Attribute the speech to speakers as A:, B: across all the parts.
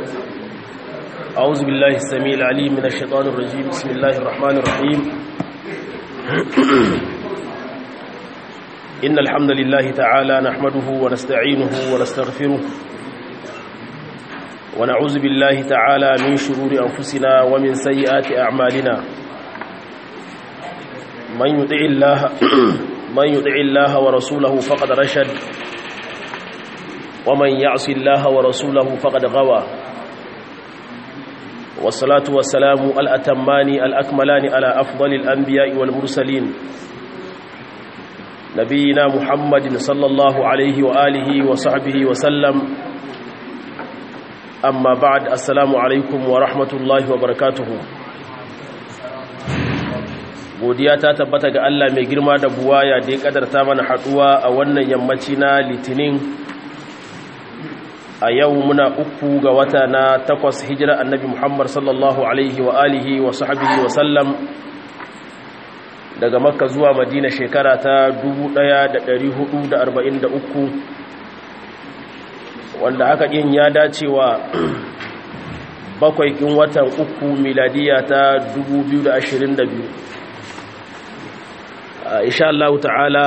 A: أعوذ بالله السميع العليم من الشيطان الرجيم بسم الله الرحمن الرحيم إن الحمد لله تعالى نحمده ونستعينه ونستغفره ونعوذ بالله تعالى من شرور أنفسنا ومن سيئات أعمالنا من يطع الله من يطع الله ورسوله فقد رشد ومن يعص الله ورسوله فقد غوى والصلاة والسلام الأتمان الأكملان على أفضل الأنبياء والمرسلين نبينا محمد صلى الله عليه وآله وصحبه وسلم أما بعد السلام عليكم ورحمة الله وبركاته godiya ta tabbata ga Allah mai girma da buwaya da ya kadarta mana haduwa a wannan yammaci na litinin a yau muna uku ga wata na takwas hijira annabi Muhammad sallallahu alaihi wa alihi wa sahbihi wa sallam daga makka zuwa madina shekara ta 1443 wanda haka yin ya dacewa bakwai kin watan uku miladiya ta 2022 insha Allah ta'ala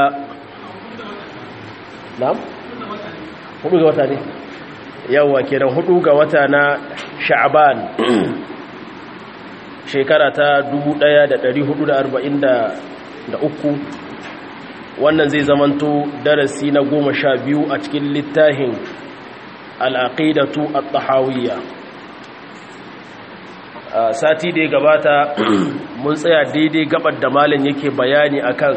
A: na'am hudu ga wata ne yawa kenan hudu ga wata na sha'ban shekara ta 1443 wannan zai zamanto darasi na goma sha biyu a cikin littafin al'aqidatu at-tahawiyya sati da ya gabata mun tsaya daidai gabar da malam yake bayani akan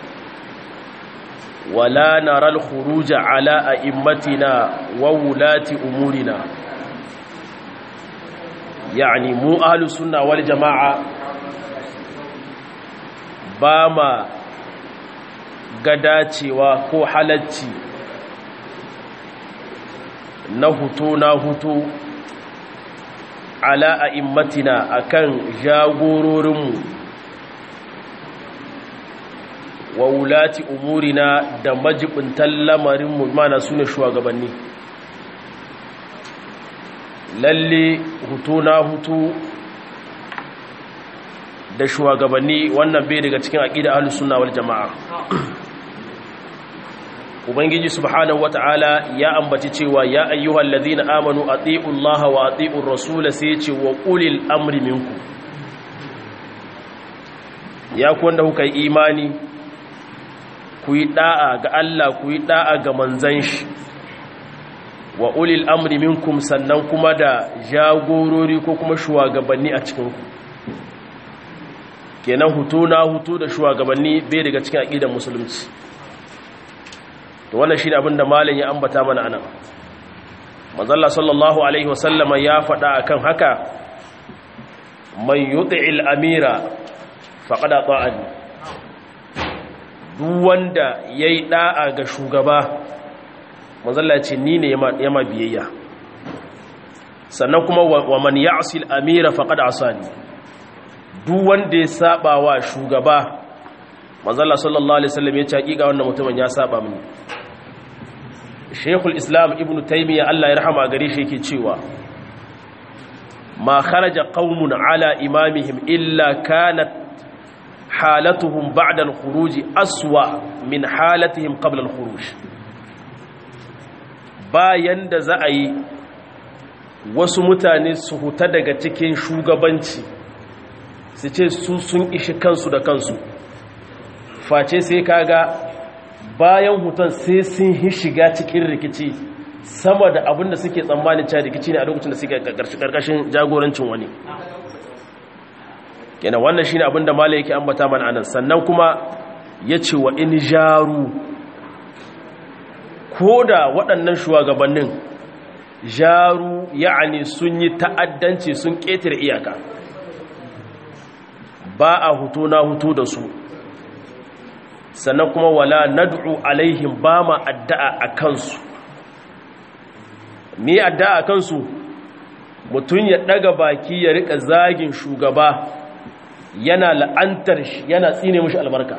A: wala naral khuruja ala a'immatina wa wulati umurina yani mu ahlus sunna wal jamaa ba ma gadacewa ko halacci na hutu na hutu ala a'immatina akan jagororinmu wa wulati umurina da majibintan lamarinmu mana su ne shugabanni lalle hutu na hutu da shugabanni wannan bai daga cikin aqida ahlus sunna wal jamaa ubangiji subhanahu wataala ya ambaci cewa ya ayyuhal ladhina amanu atiiu allaha wa atiiu rasula sai ce wa ulil amri minkum ya ku wanda kuka yi imani ku yi da'a ga Allah ku yi da'a ga manzan shi wa ulil amri minkum sannan kuma da jagorori ko kuma shugabanni a cikinku kenan hutu na hutu da shugabanni bai daga cikin aqidar musulunci to wannan shine abin da malam ya ambata mana anan manzalla sallallahu alaihi wasallama ya faɗa akan haka man yuti'il amira faqad ata'ani duk wanda yayi da'a ga shugaba manzalla ce ni ne yama biyayya sannan kuma wa man ya'si al-amira faqad asani duk wanda ya saba wa shugaba manzalla sallallahu alaihi wasallam ya ce hakika wannan mutumin ya saba mini Sheikhul Islam Ibn Taymiyyah Allah ya rahama gare shi yake cewa ma kharaja qaumun ala imamihim illa kanat halatuhum ba'da al-khuruj aswa min halatihim qabla al-khuruj bayan da za a yi wasu mutane su huta daga cikin shugabanci su ce su sun ishi kansu da kansu face sai kaga bayan hutan sai sun yi shiga cikin rikici sama da abin da suke tsammanin cewa rikici ne a lokacin da suke karkashin jagorancin wani kenan wannan shine abin da malai yake ambata mana anan sannan kuma ya ce wa in jaru ko da waɗannan shugabannin jaru ya'ani sun yi ta'addanci sun ƙetare iyaka ba a hutu na hutu da su sannan kuma wala nad'u alaihim ba ma addu'a a kansu ni addu'a a kansu mutum ya daga baki ya rika zagin shugaba yana la'antar shi yana tsine mushi albarka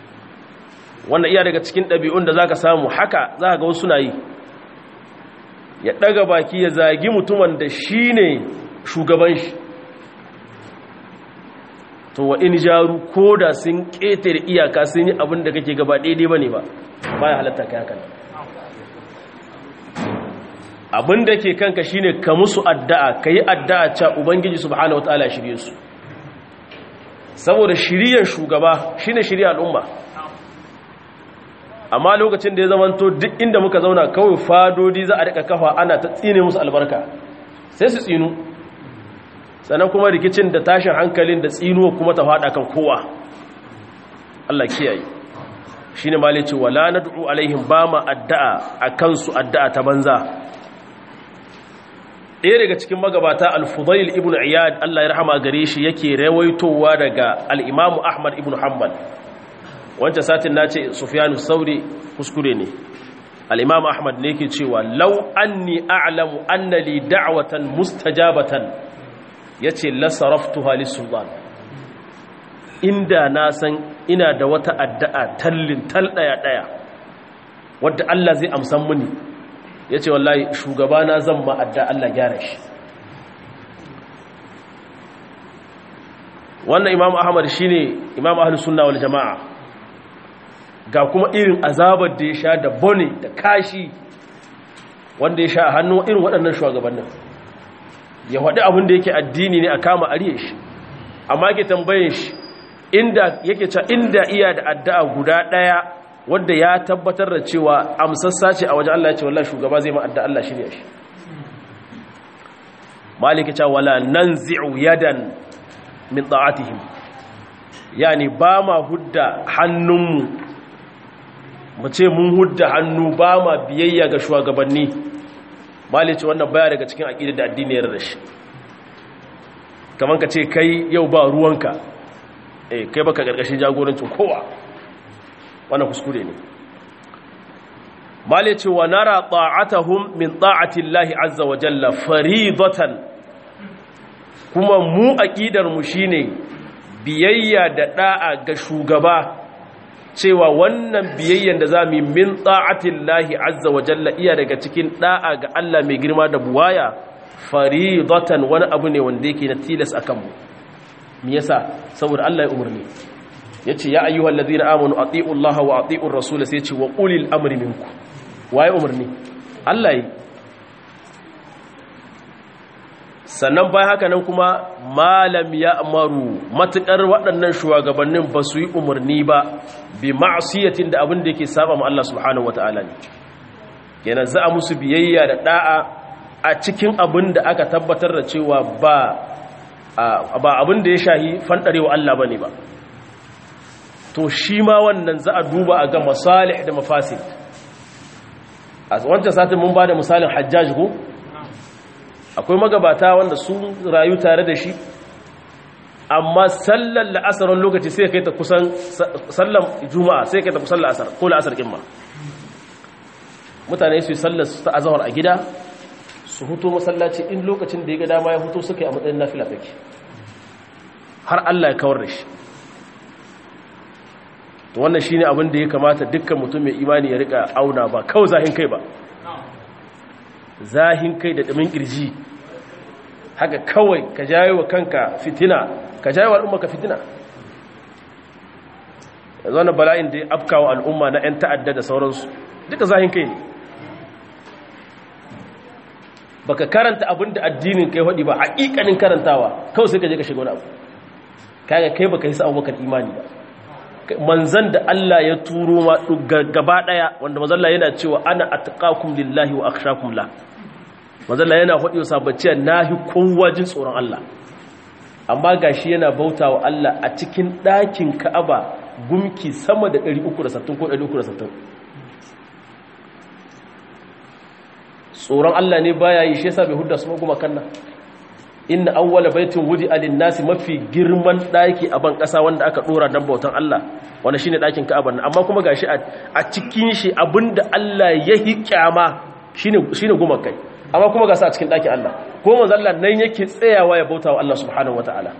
A: wannan iya daga cikin ɗabi'un da za ka samu haka za ka ga wasu na yi ya daga baki ya zagi mutumin da shi ne shugaban shi to wa in jaru ko da sun ƙetare iyaka sun yi abin da kake gaba daidai ba ne ba ba ya halatta ka yakan abin da ke kanka shine ka musu addu'a ka yi addu'a ca ubangiji subhanahu wa ta'ala shirye su saboda shiriyar shugaba shine shirya al'umma amma lokacin da ya zamanto duk inda muka zauna kawai fadodi za a rika kafa ana ta tsine musu albarka sai su tsinu sannan kuma rikicin da tashin hankalin da tsinuwa kuma ta fada kan kowa Allah kiyaye shine malai ce wala nad'u alaihim ba ma addu'a akan su addu'a ta banza ɗaya daga cikin magabata al-fudail ibn iyad Allah ya rahama gare shi yake rawaitowa daga al-imamu ahmad ibn hanbal wancan satin na ce sufyanu sauri kuskure ne al-imamu ahmad ne yake cewa law anni a'lamu anna li da'watan mustajabatan yace la saraftuha lis-sultan inda na san ina da wata addu'a tallin tal daya daya wadda Allah zai amsan muni ya ce wallahi shugabana zan ma'adda Allah gyara shi wannan imam ahmad shi ne imam ahalus sunna wal jama'a ga kuma irin azabar da ya sha da bone da kashi wanda ya sha a hannun irin waɗannan shugabannin ya waɗi abin da yake addini ne a kama ariye shi amma ke tambaye shi inda yake ca inda iya da addu'a guda ɗaya wadda ya tabbatar da cewa amsassa ce a wajen Allah ya ce wallahi shugaba zai ma'adda Allah shirya shi maliki ce wala nanzi'u yadan min ta'atihim yani ba ma hudda hannunmu mu ce mun hudda hannu ba ma biyayya ga shugabanni maliki wannan baya daga cikin aqidar da addini ya rada shi kaman ka ce kai yau ba ruwanka eh kai baka gargashin jagorancin kowa wannan kuskure ne mali ce wa nara ta'atahum min ta'ati Allah azza wa jalla faridatan kuma mu aqidar mu shine biyayya da da'a ga shugaba cewa wannan biyayyan da zamu yi min ta'ati Allah azza wa jalla iya daga cikin da'a ga Allah mai girma da buwaya faridatan wani abu ne wanda yake na tilas akan mu me yasa saboda Allah ya umarni ya ce ya ayyuhal ladina amanu ati'u Allah wa ati'u rasul sai ce wa ulil amri minku waye umarni Allah yi sannan bayan haka nan kuma malam ya amaru matukar waɗannan shugabannin ba su yi umarni ba bi ma'asiyatin da abin da yake saba ma Allah subhanahu wata'ala ne kenan za a musu biyayya da da'a a cikin abin da aka tabbatar da cewa ba ba abin da ya shahi fandarewa Allah bane ba to shi ma wannan za a duba a ga masalih da mafasid a wancan satin mun ba da misalin hajjaj ko akwai magabata wanda sun rayu tare da shi amma sallar la'asar lokaci sai kai ta kusan sallar juma'a sai kai ta kusan la'asar ko la'asar kimma mutane su yi sallar su ta azahar a gida su huto masallaci in lokacin da ya ga dama ya huto suka yi a matsayin nafila take har Allah ya kawar da shi to wannan shine abin da ya kamata dukkan mutum mai imani ya rika auna ba kawai zahin kai ba zahin kai da damin kirji haka kawai ka jayo wa kanka fitina ka jayo wa al'umma ka fitina yanzu wannan bala'in da ya afkawa al'umma na 'yan ta'adda da sauransu duka zahin kai ne baka karanta abin da addinin kai haɗi ba haƙiƙanin karantawa kawai sai ka je ka shiga wani abu kaga kai baka yi sa abubakar imani ba manzan da Allah ya turo ma gaba daya wanda manzalla yana cewa ana atqakum lillahi wa akhshakum la manzalla yana hodi sabacciya nahi kowa jin tsoron Allah amma gashi yana bautawa Allah a cikin ɗakin Ka'aba gumki sama da 360 ko 360 tsoron Allah ne baya yi shi yasa bai hudda su guma kanna inna awwala baitin wudi alin nasi mafi girman daki a ban kasa wanda aka dora dan bautan Allah wanda shine dakin Ka'aba amma kuma gashi a cikin shi abinda Allah ya hikyama shine shine gumakai amma kuma ga sa a cikin dakin Allah ko manzo Allah nan yake tsayawa ya bautawa Allah subhanahu wataala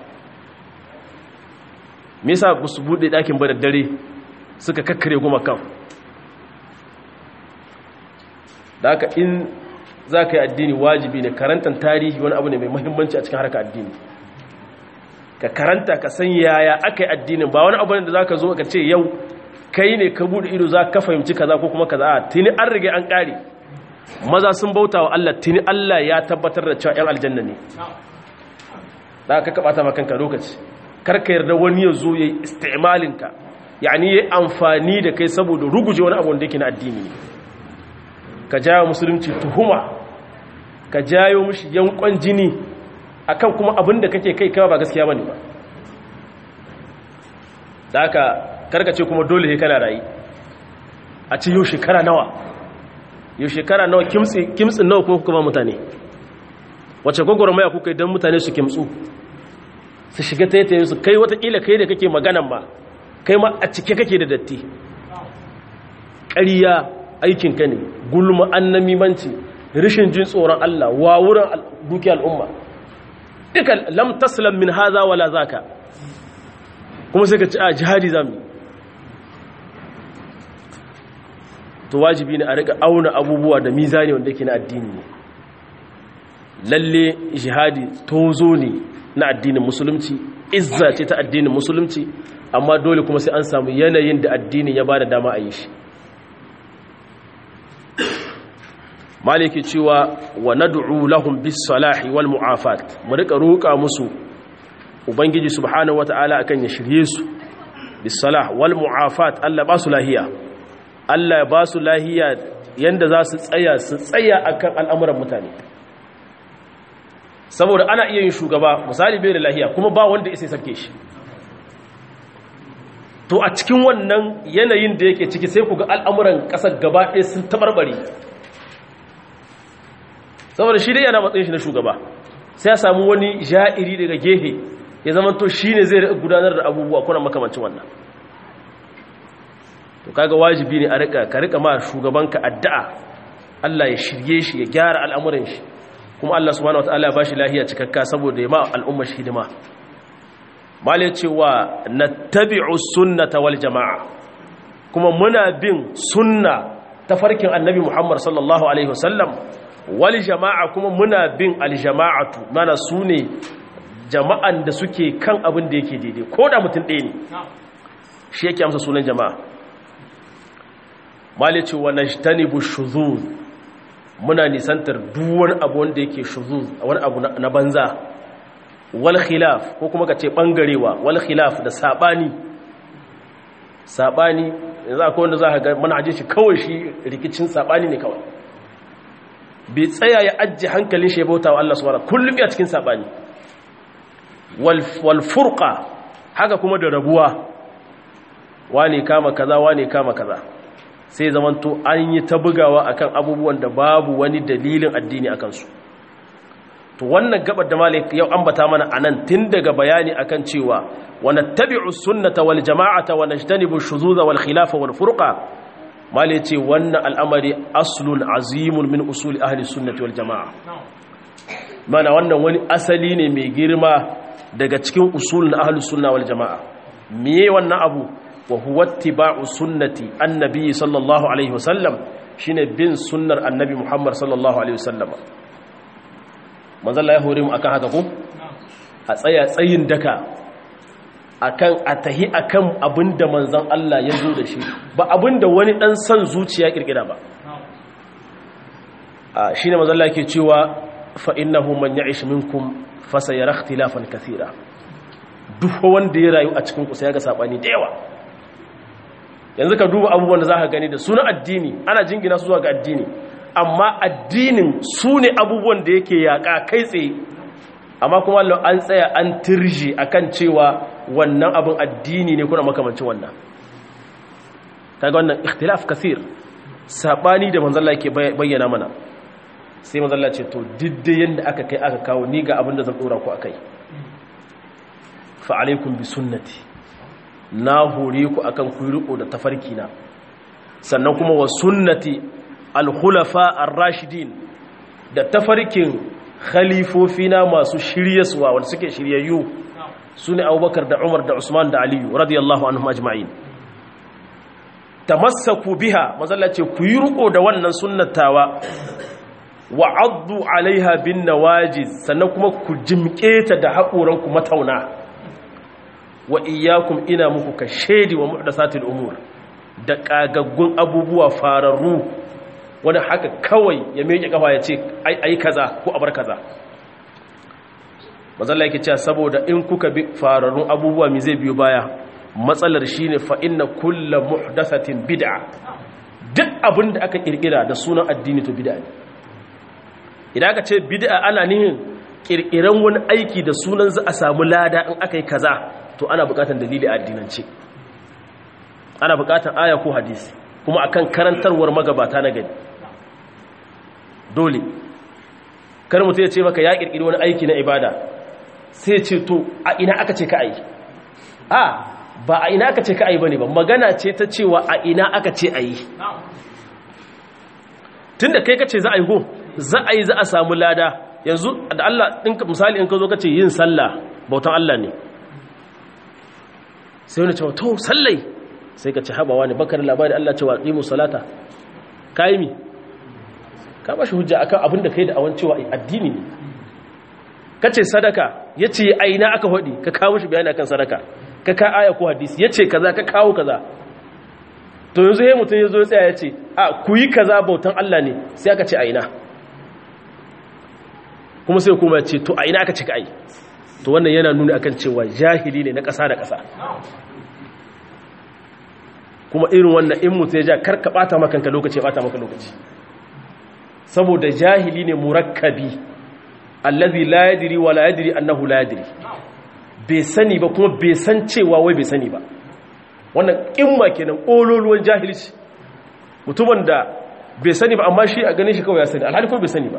A: me yasa ba su bude dakin ba da dare suka kakkare gumakan da haka in za ka yi addini wajibi ne karantar tarihi wani abu ne mai muhimmanci a cikin harkar addini ka karanta ka san yaya aka yi addinin ba wani abu ne da za ka zo ka ce yau kai ne ka buɗe ido za ka fahimci kaza ko kuma kaza a tuni an rige an ƙare maza sun bauta wa Allah tuni Allah ya tabbatar da cewa 'yan aljanna ne za ka kaɓata makanka lokaci karka yarda wani ya zo ya yi istimalinka yani ya yi amfani da kai saboda ruguje wani abu da yake na addini ne ka jawo musulunci tuhuma ka jayo mushi yankon jini akan kuma abin da kake kai kama ba gaskiya bane ba da haka karkace kuma dole he kana rayi a ce yau shekara nawa yau shekara nawa kimtsin nawa kuma kuka ba mutane wace gwagwarmaya kuka idan mutane su kimtsu su shiga taitayen su kai watakila kai da kake maganan ma kai ma a cike kake da datti ƙariya aikinka ne gulma annamimanci rishin jin tsoron Allah wa wurin duki al'umma duka lam taslam min haza wala zaka kuma sai ka ci a jihadi zamu to wajibi ne a rika auna abubuwa da mizani wanda yake na addini ne lalle jihadi tozo ne na addinin musulunci izza ce ta addinin musulunci amma dole kuma sai an samu yanayin da addinin ya bada dama a yi shi maliki cewa wa nad'u lahum bis salahi wal mu'afat mu rika roƙa musu ubangiji subhanahu wata'ala akan ya shirye su bis salah wal mu'afat Allah ba su lahiya Allah ya ba su lahiya yanda za su tsaya su tsaya akan al'amuran mutane saboda ana iya yin shugaba misali bai da lahiya kuma ba wanda isa sarke shi to a cikin wannan yanayin da yake ciki sai ku ga al'amuran ƙasar gaba ɗaya sun tabarbare saboda shi dai yana matsayin shi na shugaba sai ya samu wani ja'iri daga gehe ya zama to shi ne zai gudanar da abubuwa kuna makamancin wannan to kaga wajibi ne a rika ka rika ma shugabanka addu'a Allah ya shirye shi ya gyara al'amuran shi kuma Allah subhanahu wataala ya bashi lahiya cikakka saboda ya ma al'umma shi hidima mala cewa nattabi'u sunnata wal jama'a kuma muna bin sunna ta farkin annabi Muhammad sallallahu alaihi wasallam wal jama'a kuma muna bin al jama'atu mana sune jama'an da suke kan abin da yake daidai ko da mutum ɗaya ne shi yake amsa sunan jama'a mala cewa najtanibu shuzuz muna nisantar duwar abu wanda yake shuzuz wani abu na banza wal khilaf ko kuma ka ce bangarewa wal khilaf da sabani sabani yanzu akwai wanda za ka ga manhajin shi kawai shi rikicin sabani ne kawai bai tsaya ya ajje hankalin shi ya bauta wa Allah subhanahu kullum ya cikin sabani wal wal furqa haka kuma da rabuwa wane kama kaza wane kama kaza sai zamanto an yi ta bugawa akan abubuwan da babu wani dalilin addini a kansu to wannan gabar da malik yau ambata mana anan tun daga bayani akan cewa wa nattabi'u sunnata wal jama'ata wa najtanibu shuzuza wal khilafa wal furqa malik ce wannan al'amari aslun azimun min usuli ahli sunnati wal jama'a mana wannan wani asali ne mai girma daga cikin usulun ahli sunna wal jama'a miye wannan abu wa huwa ittiba'u sunnati annabi sallallahu alaihi wasallam shine bin sunnar annabi Muhammad sallallahu alaihi wasallam manzo Allah ya hore mu akan haka ko a tsaya tsayin daka akan atahi akan abinda manzon Allah ya zo da shi ba abinda wani dan san zuciya kirkira ba a shine manzo Allah yake cewa fa innahu man ya'ish minkum fasayara ikhtilafan kathira duk wanda ya rayu a cikin ku sai ya ga sabani da yawa yanzu ka duba abubuwan da za ka gani da suna addini ana jingina su zuwa ga addini amma addinin su ne abubuwan da yake yaƙa kai tsaye amma kuma an tsaya an tirji akan cewa wannan abin addini ne kuna makamancin wannan kaga wannan ikhtilaf kasir sabani da manzalla ke bayyana mana sai manzalla ce to didda yanda aka kai aka kawo ni ga abin da zan dora ku akai fa alaikum bi sunnati na hore ku akan ku riko da tafarki na sannan kuma wa sunnati al-khulafa ar-rashidin da tafarkin khalifofina masu shiryaswa wanda suke shiryayyu sune Abubakar da Umar da Usman da Aliyu radiyallahu anhum ajma'in tamassaku biha mazallace ku yi riko da wannan sunnatawa wa addu alaiha bin nawajiz sannan kuma ku jimke ta da haƙoranku matauna wa iyyakum ina muku ka shedi wa muhdasatil umur da kagaggun abubuwa fararru wani haka kawai ya miƙe kafa ya ce ai kaza ko abar kaza mazalla yake cewa saboda in kuka bi fararrun abubuwa mi zai biyo baya matsalar shine fa inna kullu muhdathatin bid'a duk abin da aka kirkira da sunan addini to bid'a ne idan aka ce bid'a ana nihin kirkiran wani aiki da sunan za a samu lada in aka yi kaza to ana bukatar dalili a addinance ana bukatar aya ko hadisi kuma akan karantarwar magabata na gani dole kar mutum ya ce maka ya kirkiri wani aiki na ibada sai ce to a ina aka ce ka ayi a ba a ina aka ce ka ayi bane ba magana ce ta cewa a ina aka ce ayi tunda kai kace za a yi go za a yi za a samu lada yanzu da Allah ɗinka misali in ka zo kace yin sallah bautan Allah ne sai wani cewa to sallai sai ka ci habawa ne bakar labari Allah cewa qimu salata kai mi ka bashi hujja akan abin da kai da awan cewa addini ne kace sadaka yace aina aka hodi ka kawo shi bayani akan sadaka ka ka aya ko hadisi yace kaza ka kawo kaza to yanzu he mutun yazo ya tsaya yace a ku yi kaza bautan Allah ne sai aka ce aina kuma sai kuma ce to aina aka ce ka ai to wannan yana nuna akan cewa jahili ne na ƙasa da ƙasa kuma irin wannan in mutu ya ja karka ɓata makanka lokaci ya ɓata maka lokaci saboda jahili ne murakkabi allazi la yadri wa la yadri annahu la yadri bai sani ba kuma bai san cewa wai bai sani ba wannan kimma kenan kololuwan jahilci mutumin da bai sani ba amma shi a ganin shi kawai ya sani alhali kuma bai sani ba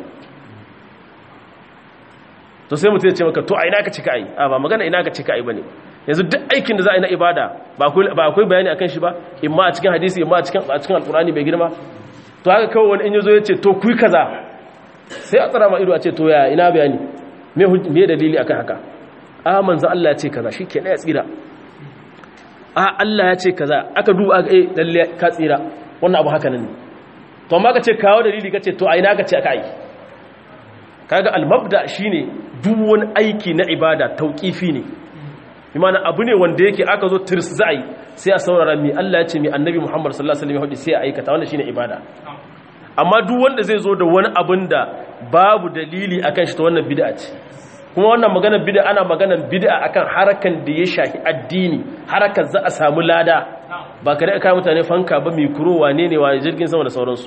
A: to sai mutum ya ce maka to a ina ka cika ai a ba magana ina ka cika ai bane yanzu duk aikin da za a yi na ibada ba akwai bayani akan shi ba imma a cikin hadisi imma a cikin a cikin alkurani bai girma to haka kawai wani in yazo ya ce to ku yi kaza sai a tsara ma ido a ce to ya ina bayani me me dalili akan haka a manzo Allah ya ce kaza shikenan ya tsira a Allah ya ce kaza aka duba aka eh lalle ka tsira wannan abu haka nan ne to amma ka ce kawo dalili ka ce to a ina ka ce aka yi kaga al-mabda shine duk wani aiki na ibada tauqifi ne imana abu ne wanda yake aka zo tirs za a yi sai a saurara mi Allah ya ce mi annabi Muhammad sallallahu alaihi wasallam sai a aikata wannan shine ibada amma duk wanda zai zo da wani abin da babu dalili akan shi ta wannan bid'a ce kuma wannan magana bid'a ana magana bid'a akan harakan da ya shahi addini harakan za a samu lada ba kare aka mutane fanka ba mikro wane ne wa jirgin sama da sauransu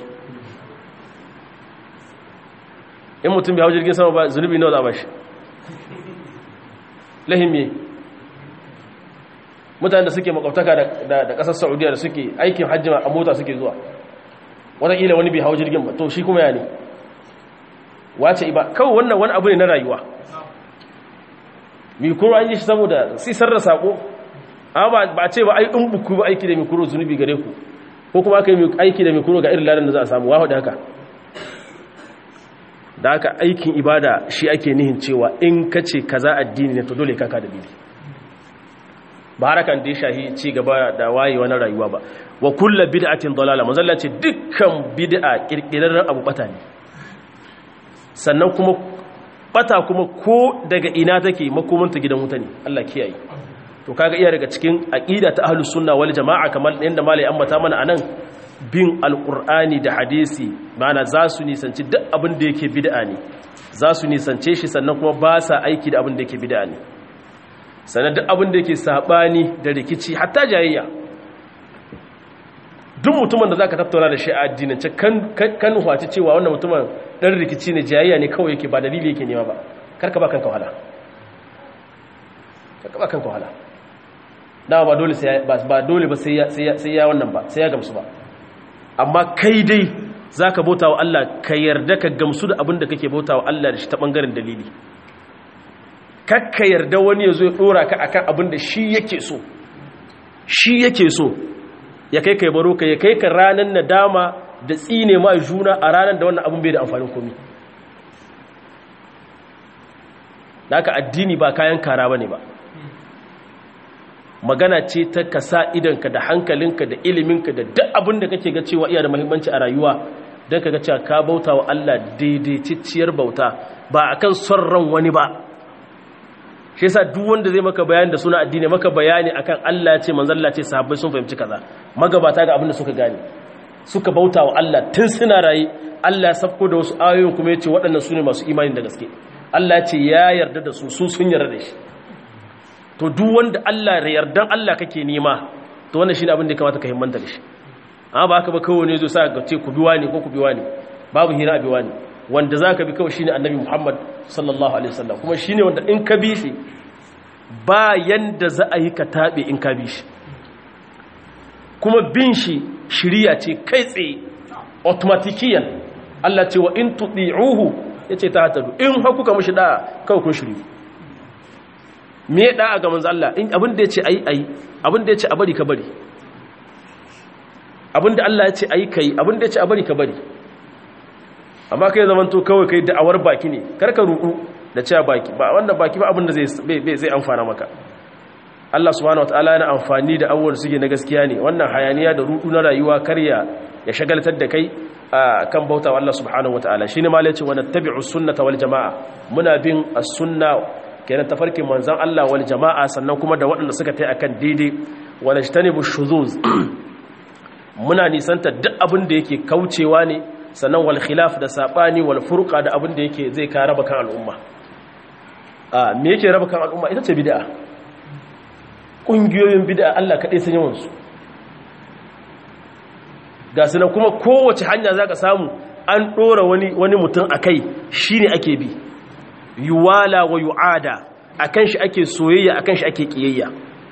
A: in mutum bai hau jirgin sama ba zunubi nawa za a bashi lahimye mutane da suke makwabtaka da kasar saudiya da suke aikin hajji a mota suke zuwa wataƙila wani bai hau jirgin ba to shi kuma ya ne wace iba kawai wannan wani abu ne na rayuwa mikuro an yi shi saboda sisar da saƙo amma ba a ce ba ai in buku ba aiki da mikuro zunubi gare ku ko kuma aka yi aiki da mikuro ga irin ladan da za a samu wahu da haka da haka aikin ibada shi ake nihin cewa in ka ce kaza addini ne to dole kaka da dalili ba harakan da ya shahi ci gaba da wayewa na rayuwa ba wa kulla bid'atin dalala manzalla ce dukkan bid'a kirkirarren abu bata ne sannan kuma bata kuma ko daga ina take makomanta gidan wuta ne Allah kiyaye to kaga iya daga cikin aqida ta ahlus sunna wal jamaa kamar yanda malai ambata mana anan bin alqur'ani da hadisi mana za su nisanci duk abin da yake bid'a ne za su nisance shi sannan kuma ba sa aiki da abin da yake bid'a ne sannan duk abin da yake sabani da rikici hatta jayayya duk mutumin da zaka tattauna da shi a addinance kan kan hwaci cewa wannan mutumin dan rikici ne jayayya ne kawai yake ba dalili yake nema ba karka ba kanka wahala karka ba kanka wahala dama ba dole sai ba dole ba sai ya sai ya wannan ba sai ya gamsu ba amma kai dai zaka bauta wa Allah ka yarda ka gamsu da abin da kake bauta wa Allah da shi ta bangaren dalili kakka yarda wani ya zo ya dora ka akan abin da shi yake so shi yake so ya kai kai baro ka ya kai ka ranar nadama da tsine ma juna a ranar da wannan abin bai da amfanin komi da aka addini ba kayan kara ba ne ba magana ce ta ka sa idanka da hankalinka da iliminka da duk abin da kake ga cewa iya da mahimmanci a rayuwa don ka ga cewa ka bauta wa Allah daidaitacciyar bauta ba akan son ran wani ba shi yasa duk wanda zai maka bayani da suna addini maka bayani akan Allah ya ce manzon Allah ce sahabbai sun fahimci kaza magabata ga abin da suka gane suka bauta wa Allah tun suna rayi Allah ya safko da wasu ayoyin kuma ya ce waɗannan su ne masu imani da gaske Allah ya ce ya yarda da su su sun yarda da shi to duk wanda Allah da yardan Allah kake nema to wannan shine abin da ya kamata ka himmanta da shi amma ba haka ba kawai ne zo sa ka ce ku biwa ne ko ku biwa ne babu hira a biwa ne wanda za ka bi kawai shine annabi Muhammad sallallahu alaihi wasallam kuma shine wanda in ka bi shi ba yanda za a yi ka tabe in ka bi shi kuma bin shi shiriya ce kai tsaye automatikiyan Allah ce wa in tuti'uhu yace ta hatadu in ha kuka mushi da kawai kun shiri me da ga manzo Allah in abin da yace ayi ayi abin da yace a bari ka bari abin da Allah yace ayi kai abin da yace a bari ka bari amma kai zaman to kawai kai da'awar baki ne karka rudu da cewa baki ba wannan baki ba abin da zai zai amfana maka Allah subhanahu wataala yana amfani da abubuwan suke na gaskiya ne wannan hayaniya da rudu na rayuwa karya ya shagaltar da kai kan bauta wa Allah subhanahu wataala shine ma lace wa nattabi'u sunnata wal jamaa muna bin as-sunna kenan tafarkin manzon Allah wal jamaa sannan kuma da waɗanda suka tai akan daidai wa najtanibu shuzuz muna nisanta duk abin da yake kaucewa ne sannan wal khilaf da sabani wal furqa da abin da yake zai ka raba kan al'umma a me yake raba kan al'umma ita ce bid'a kungiyoyin bid'a Allah kadai san yawan su ga sunan kuma kowace hanya zaka samu an dora wani wani mutum akai shine ake bi yuwala wa yuada akan shi ake soyayya akan shi ake kiyayya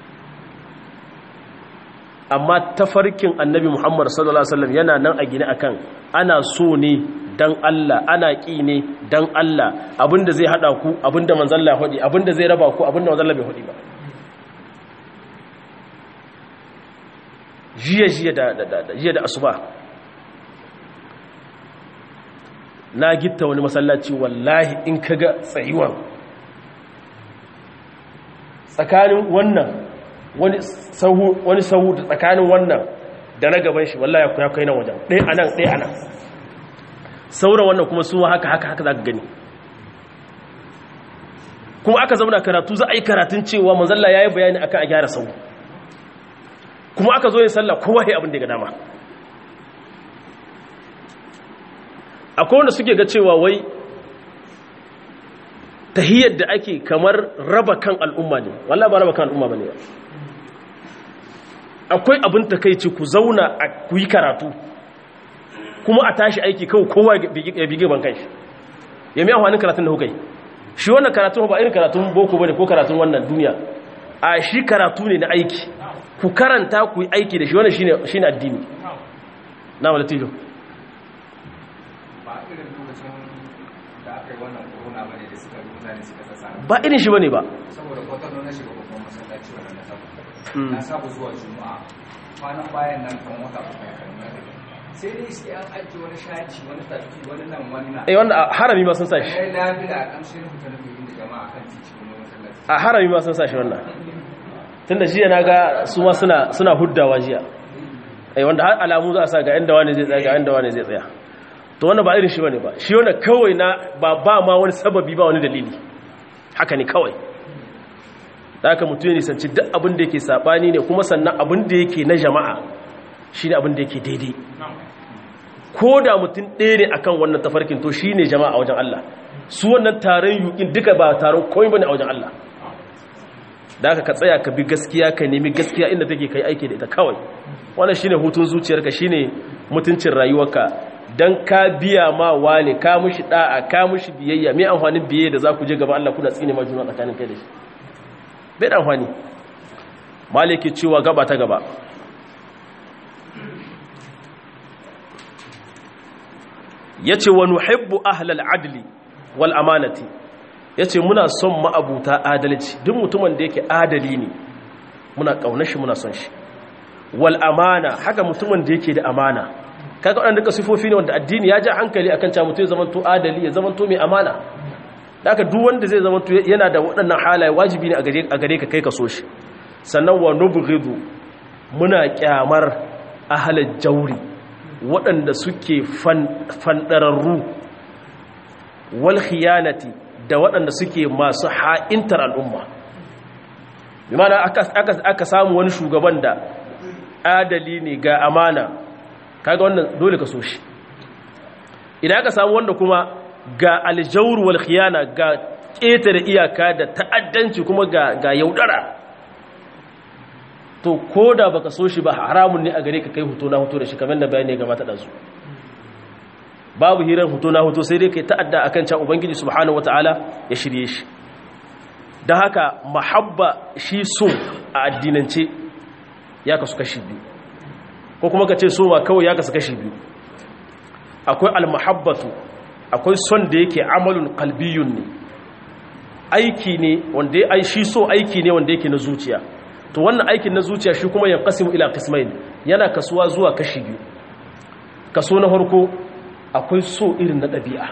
A: amma tafarkin annabi Muhammad sallallahu alaihi wasallam yana nan a gine akan ana so ne dan Allah ana ƙi ne dan Allah abinda zai hada ku abinda manzon Allah hodi abinda zai raba ku abinda manzon Allah bai hodi ba jiya jiya da da jiya da asuba na gitta wani masallaci wallahi in kaga tsayuwan tsakanin wannan wani sahu wani sahu da tsakanin wannan da na gaban shi wallahi ya kai nan wajen ɗaya anan ɗaya anan sauran wannan kuma su haka haka haka za ka gani kuma aka zauna karatu za a yi karatun cewa manzalla ya yi bayani akan a gyara sau kuma aka zo yin sallah kowa ya abin da ga dama akwai wanda suke ga cewa wai tahiyyar da ake kamar raba kan al'umma ne wallah ba raba kan al'umma ba ne akwai abin takaici ku zauna a ku yi karatu kuma a tashi aiki kawai kowa ya bige ban kai ya miya hannun karatun da kuka yi shi wannan karatun ba irin karatun boko bane ko karatun wannan duniya a shi karatu ne na aiki ku karanta ku yi aiki da shi wannan shine shine addini na wala tijo
B: ba irin lokacin da aka yi wannan corona bane da suka rubuta ne suka sassa
A: ba irin shi bane ba
B: saboda kwatano na shiga babban masallaci wannan na saba na saba zuwa juma'a kwanan bayan nan kan wata uku ya kan sai dai sai an ajiye wani shaci wani tafi wani nan wani na
A: eh wanda a harami ma sun sa shi
B: sai lafiya a kamshin rubuta na biyu da jama'a kan titi wani masallaci
A: a harami ma sun sa shi wannan tunda jiya na ga su ma suna suna huddawa jiya eh wanda har alamu za a sa ga inda wani zai tsaya ga inda wani zai tsaya to wannan ba irin shi bane ba shi wannan kawai na ba ba ma wani sababi ba wani dalili haka ne kawai da haka mutum ya nisanci duk abin da yake sabani ne kuma sannan abin da yake na jama'a shi ne abin da yake daidai ko da mutum ɗaya ne akan wannan tafarkin to shi ne jama'a a wajen Allah su wannan taron yukin duka ba taron komai bane a wajen Allah da haka ka tsaya ka bi gaskiya ka nemi gaskiya inda take kai aiki da ita kawai wannan shine hutun zuciyarka shine mutuncin rayuwarka dan ka biya ma wani ka mushi da'a ka mushi biyayya me amfanin biyayya da za ku je gaba Allah kuna tsine ma juna tsakanin kai da shi bai da amfani maliki cewa gaba ta gaba ya ce wa nuhibbu ahlal adli wal amanati ya ce muna son ma'abuta adalci duk mutumin da yake adali ne muna ƙaunar shi muna son shi wal amana haka mutumin da yake da amana kaga waɗanda duka sifofi ne wanda addini ya ja hankali akan cewa mutum ya zamanto adali ya zamanto mai amana da haka duk wanda zai zamanto yana da waɗannan halaye wajibi ne a gare ka kai ka so shi sannan wa nubghidu muna kyamar ahlal jawri waɗanda suke fandararru wal khiyanati da waɗanda suke masu ha'intar al'umma bi mana aka samu wani shugaban da adali ne ga amana kaga wannan dole ka so shi idan aka samu wanda kuma ga aljawur wal khiyana ga ƙetare iyaka da ta'addanci kuma ga ga yaudara to koda baka so shi ba haramun ne a gare ka kai hoto na hoto da shi kamar da bayani ga mata dazu babu hirar hoto na hoto sai dai kai ta'adda akan can ubangiji subhanahu wataala ya shirye shi da haka mahabba shi so a addinance ya kasu kashi biyu ko kuma ka ce so ma kawai ya kasu kashi biyu akwai almahabbatu akwai son da yake amalun kalbiyun ne aiki ne wanda ya shi so aiki ne wanda yake na zuciya to wannan aikin na zuciya shi kuma ya kasimu ila kismain yana kasuwa zuwa kashi biyu kaso na farko akwai so irin na ɗabi'a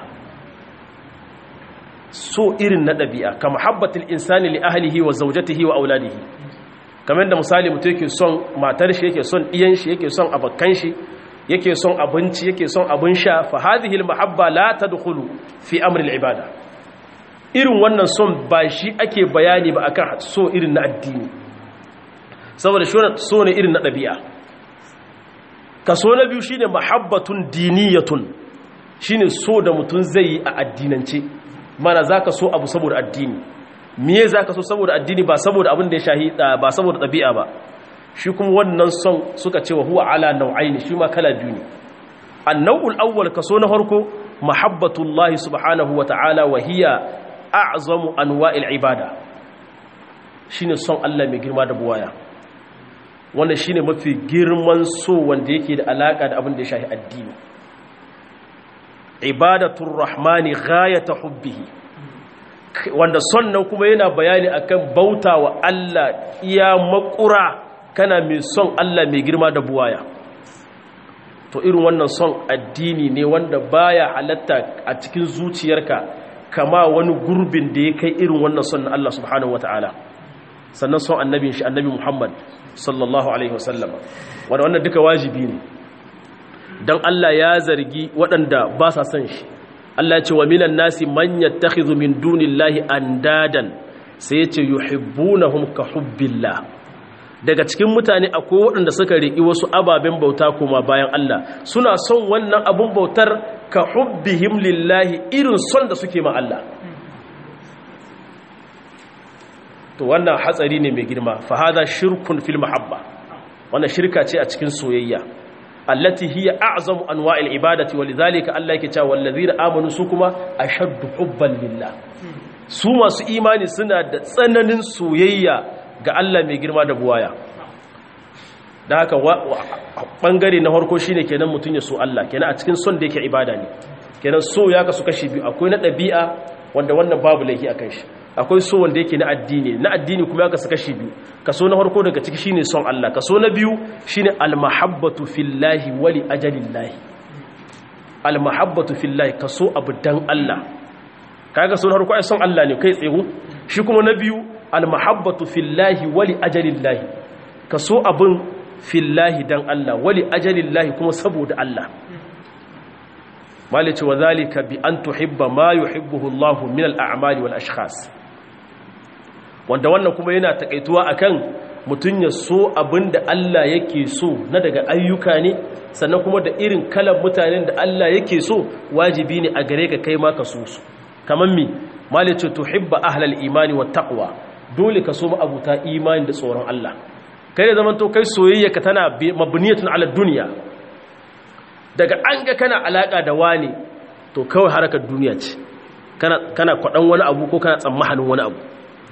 A: so irin na ɗabi'a ka mahabbatul insani li ahlihi wa zawjatihi wa auladihi kamar da misali mutum yake son matar shi yake son iyan shi yake son abakkan shi yake son abinci yake son abin sha fa hadhihi al mahabba la tadkhulu fi amri al ibada irin wannan son ba shi ake bayani ba akan so irin na addini saboda shi so ne irin na ɗabi'a kaso na biyu shine mahabbatun diniyatun shine so da mutum zai yi a addinance mana zaka so abu saboda addini miye zaka so saboda addini ba saboda abin da ya shahi ba saboda ɗabi'a ba shi kuma wannan son suka ce wa huwa ala nau'aini shi ma kala biyu ne annawul awwal kaso na farko mahabbatullahi subhanahu wa ta'ala wa hiya a'zamu anwa'il ibada shine son Allah mai girma da buwaya wannan shine mafi girman so wanda yake da alaka da abin da ya shahi addini ibadatur rahmani ghayata hubbihi wanda son nan kuma yana bayani akan bautawa Allah iya makura kana mai son Allah mai girma da buwaya to irin wannan son addini ne wanda baya halatta a cikin zuciyarka kama wani gurbin da ya kai irin wannan son na Allah subhanahu wataala sannan son annabin shi annabi Muhammad sallallahu alaihi wasallam wanda wannan duka wajibi ne dan Allah ya zargi waɗanda ba sa son shi Allah ya ce wa minan nasi man yattakhidhu min dunillahi andadan sai ya ce yuhibbunahum ka hubbillah daga cikin mutane akwai waɗanda suka riƙi wasu ababen bauta kuma bayan Allah suna son wannan abun bautar ka hubbihim lillahi irin son da suke ma Allah to wannan hatsari ne mai girma fa hada shirkun fil mahabba wannan shirka ce a cikin soyayya allati hiya a'zamu anwa'il ibadati walidhalika Allah yake cewa wallazina amanu su kuma ashaddu hubban lillah su masu imani suna da tsananin soyayya ga Allah mai girma da buwaya da haka bangare na harko shine kenan mutun ya so Allah kenan a cikin son da yake ibada ne kenan so ya kasu kashi biyu akwai na ɗabi'a wanda wannan babu laifi akan shi akwai so wanda yake na addini na addini kuma ya kasu kashi biyu kaso na harko daga ciki shine son Allah kaso na biyu shine almahabbatu fillahi wali ajalillahi almahabbatu fillahi kaso abu dan Allah kaga so na harko ai son Allah ne kai tsaye shi kuma na biyu almahabbatu fillahi wali ajalillahi kaso abun fillahi dan Allah wali ajalillahi kuma saboda Allah malice wa zalika bi an tuhibba ma yuhibbuhu Allah min al-a'mali wal ashkhas wanda wannan kuma yana takaituwa akan mutun ya so abinda Allah yake so na daga ayyuka ne sannan kuma da irin kalan mutanen da Allah yake so wajibi ne a gare ka kai ma ka so su kaman mi malice tuhibba ahlal imani wat taqwa dole ka so abuta imani da tsoron Allah kai da zaman to kai soyayya ka tana mabniyatun ala dunya daga an ga kana alaka da wani to kawai harakar duniya ce kana kana kwadan wani abu ko kana tsammahanin wani abu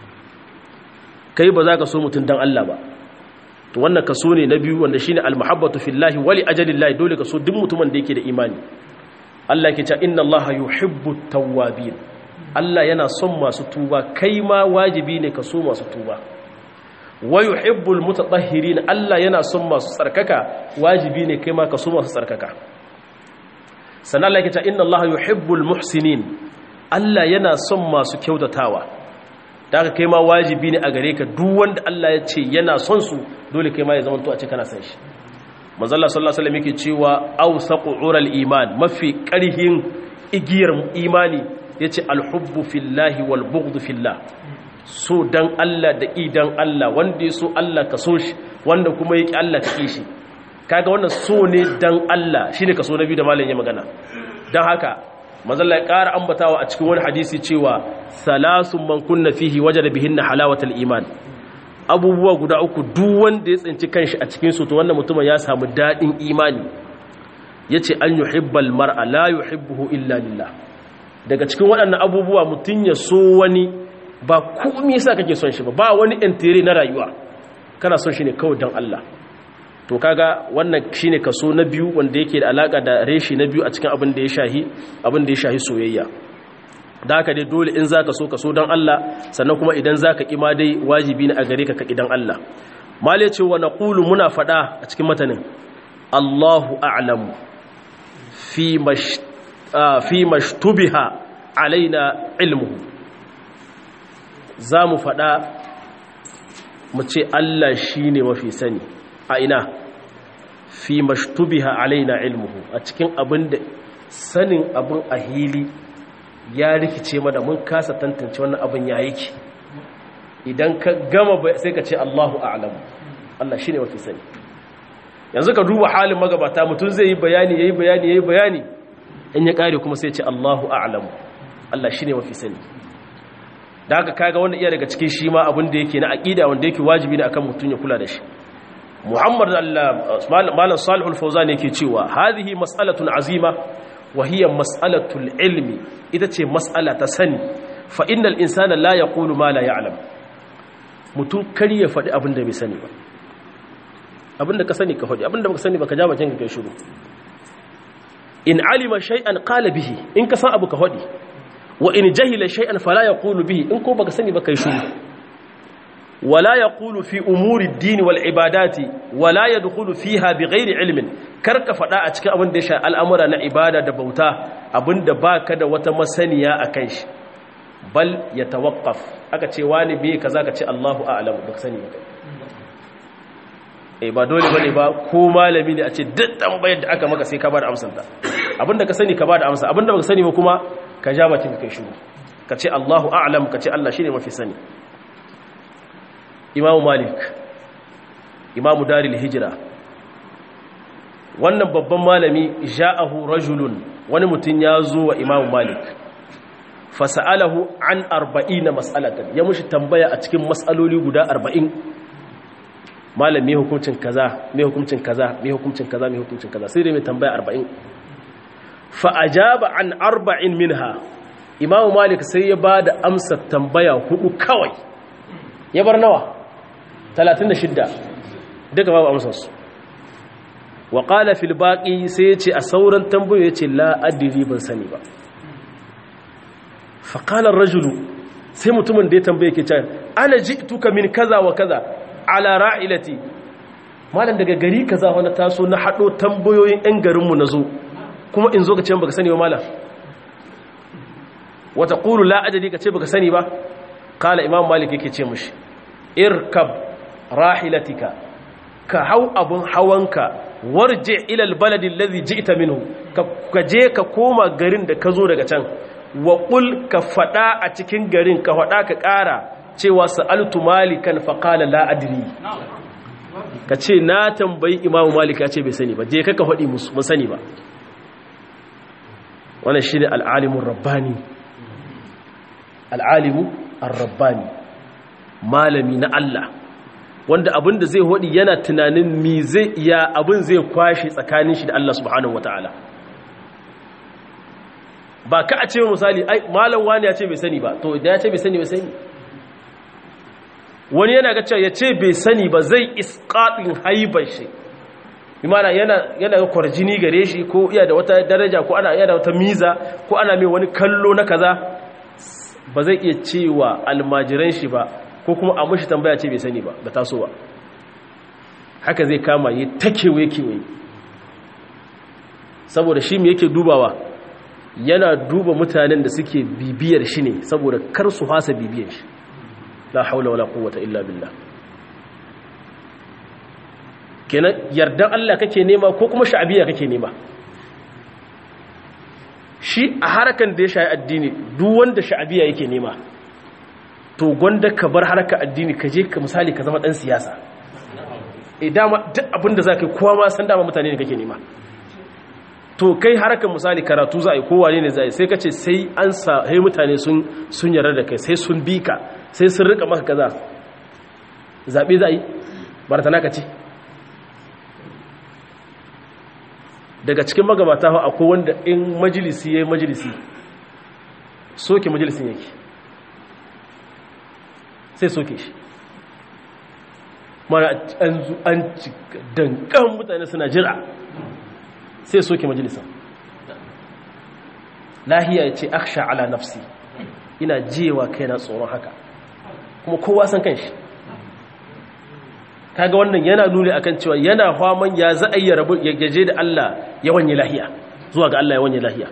A: kai ba za ka so mutum dan Allah ba to wannan kaso ne na biyu wanda shine almuhabbatu fillahi wali ajalillahi dole ka so duk mutumin da yake da imani Allah yake cewa inna Allaha yuhibbu tawwabin Allah yana son masu tuba kai ma wajibi ne ka so masu tuba wa yuhibbul mutatahhirin Allah yana son masu tsarkaka wajibi ne kai ma ka so masu tsarkaka sannan Allah yake cewa inna Allaha yuhibbul muhsinin Allah yana son masu kyautatawa da aka kai ma wajibi ne a gare ka duk wanda Allah ya ce yana son su dole kai ma ya zamanto a ce kana san shi manzalla sallallahu alaihi wasallam yake cewa awsaqu ural iman mafi ƙarhin igiyar imani yace alhubbu fillahi wal bughdu fillah so dan Allah da idan Allah wanda ya so Allah ka so shi wanda kuma yake Allah ka kishi kaga wannan so ne dan Allah shine kaso na biyu da malam ya magana dan haka manzalla ya ƙara ambatawa a cikin wani hadisi cewa salasun man kunna fihi wajada bihinna halawatal iman abubuwa guda uku duk wanda ya tsinci kanshi a cikin su to wannan mutumin ya samu dadin imani yace an yuhibbal mar'a la yuhibbuhu illa lillah daga cikin waɗannan abubuwa mutun ya so wani ba komai yasa kake son shi ba ba wani entire na rayuwa kana son shi ne kawai dan Allah to kaga wannan shine kaso na biyu wanda yake da alaka da reshi na biyu a cikin abin da ya shahi abin da ya shahi soyayya da haka dai dole in zaka so ka so dan Allah sannan kuma idan zaka ki ma dai wajibi ne a gare ka ka idan Allah mali ce wa naqulu muna fada a cikin matanin Allahu a'lamu fi mash fi mashtubiha alaina ilmuhu zamu fada mu ce Allah shine mafi sani a ina fi mashtubiha alaina ilmuhu a cikin abin da sanin abin a hili ya rikice mana mun kasa tantance wannan abin ya yake idan ka gama sai ka ce Allahu a'lam Allah shine mafi sani yanzu ka duba halin magabata mutum zai yi bayani yayi bayani yayi bayani in ya kare kuma sai ya ce Allahu a'lam Allah shine mafi sani da haka kaga wannan iya daga cikin shi ma abin da yake na aqida wanda yake wajibi ne akan mutum ya kula da shi muhammad malam salihul fauzan yake cewa hadhihi mas'alatun azima wa hiya mas'alatul ilmi ita ce mas'ala ta sani fa innal insana la yaqulu ma la ya'lam mutum kar ya faɗi abin da bai sani ba abin da ka sani ka faɗi abin da baka sani ba ka ja bakin ka kai shiru in alima shay'an qala bihi in ka san abu ka faɗi wa in jahila shay'an fala yaqulu bihi in ko baka sani ba kai shiru ولا يقول في أمور الدين والعبادات ولا يدخل فيها بغير علم karka fada a cikin abin da ya sha al'amura na ibada da bauta abin da baka da wata masaniya a kan shi bal ya tawaqqaf aka ce wani bai kaza ka ce Allahu a'lam ba sani ba eh ba dole bane ba ko malami ne a ce duk tambayar da aka maka sai ka bada amsar ta abin da ka sani ka bada amsa abin da baka sani ba kuma ka ja bakin ka kai shiru ka ce Allahu a'lam ka ce Allah shine mafi sani imamu malik imamu daril hijira wannan babban malami ja'ahu rajulun wani mutum ya zo wa imamu malik fasa'alahu an arba'ina mas'alatan ya mushi tambaya a cikin mas'aloli guda arba'in malam mai hukuncin kaza mai hukuncin kaza mai hukuncin kaza mai hukuncin kaza sai dai mai tambaya arba'in fa'ajaba an arba'in minha imamu malik sai ya ba da amsa tambaya hudu kawai ya bar nawa 36 duka babu amsarsu wa qala fil baqi sai yace a sauran tambayoyi yace la adri ban sani ba fa qala ar-rajulu sai mutumin da ya tambaye ke cewa ana ji'tuka min kaza wa kaza ala ra'ilati malam daga gari kaza wani taso na hado tambayoyin ɗan garin mu nazo kuma in zo ka ce baka sani ba malam wa taqulu la adri ka ce baka sani ba qala imam malik yake ce mushi irkab rahilatika ka hau abun hawanka warje ilal baladin lazi ji'ta minhu ka je ka koma garin da ka zo daga can wa qul ka fada a cikin garin ka fada ka ƙara cewa sa'altu malikan fa qala la adri ka ce na tambayi imamu malik ya ce bai sani ba je ka ka fadi musu mun sani ba wannan shine al-alimur rabbani al-alimu ar-rabbani malami na Allah wanda abin da zai hodi yana tunanin mi zai iya abin zai kwashe tsakanin shi da Allah subhanahu wataala ba ka a ce misali ai malam wani ya ce bai sani ba to idan ya ce bai sani bai sani wani yana ga cewa ya ce bai sani ba zai isqatin haibar shi imana yana yana kwarjini gare shi ko iya da wata daraja ko ana iya da wata miza ko ana mai wani kallo na kaza ba zai iya cewa almajiran shi ba ko kuma a mushi tambaya ce bai sani ba da tasowa haka zai kama yi ta kewaye-kewaye saboda shi mai yake dubawa yana duba mutanen da suke bibiyar shi ne saboda kar su hasa bibiyar shi la haula wala quwwata illa billah kenan yardan Allah kake nema ko kuma sha'abiya kake nema shi a harakan da ya shayi addini duk wanda sha'abiya yake nema to gwanda ka bar haraka addini ka je ka misali ka zama dan siyasa e dama duk abin da za ka yi kowa ma san dama mutane ne kake nema to kai harakan misali karatu za a yi kowa ne za a yi sai ka ce sai an sa hai mutane sun yarda da kai sai sun bi ka sai sun rika maka kaza zaɓe za a yi baratana ka ce daga cikin magabata akwai wanda in majalisi ya yi majalisi soke majalisin yake sai soke shi mana an dankan mutane suna jira sai soke majalisan lahiya ya ce aksha ala nafsi ina jewa kai na tsoron haka kuma kowa san kan shi kaga wannan yana nuni akan cewa yana faman ya za a yi rabu ya gaje da Allah ya wanye lahiya zuwa ga Allah ya wanye lahiya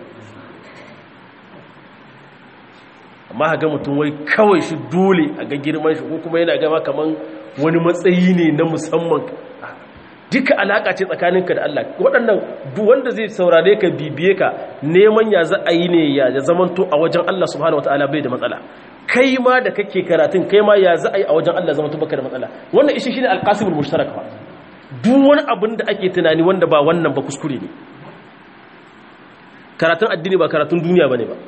A: amma ga mutum wai kawai shi dole a ga girman shi ko kuma yana gama kaman wani matsayi ne na musamman duka alaka ce tsakaninka da Allah waɗannan duk wanda zai saurare ka bibiye ka neman ya za a yi ne ya zamanto a wajen Allah subhanahu wataala bai da matsala kai ma da kake karatun kai ma ya za a yi a wajen Allah zamanto baka da matsala wannan ishi shine alqasimul mushtarak fa duk wani abin da ake tunani wanda ba wannan ba kuskure ne karatun addini ba karatun duniya bane ba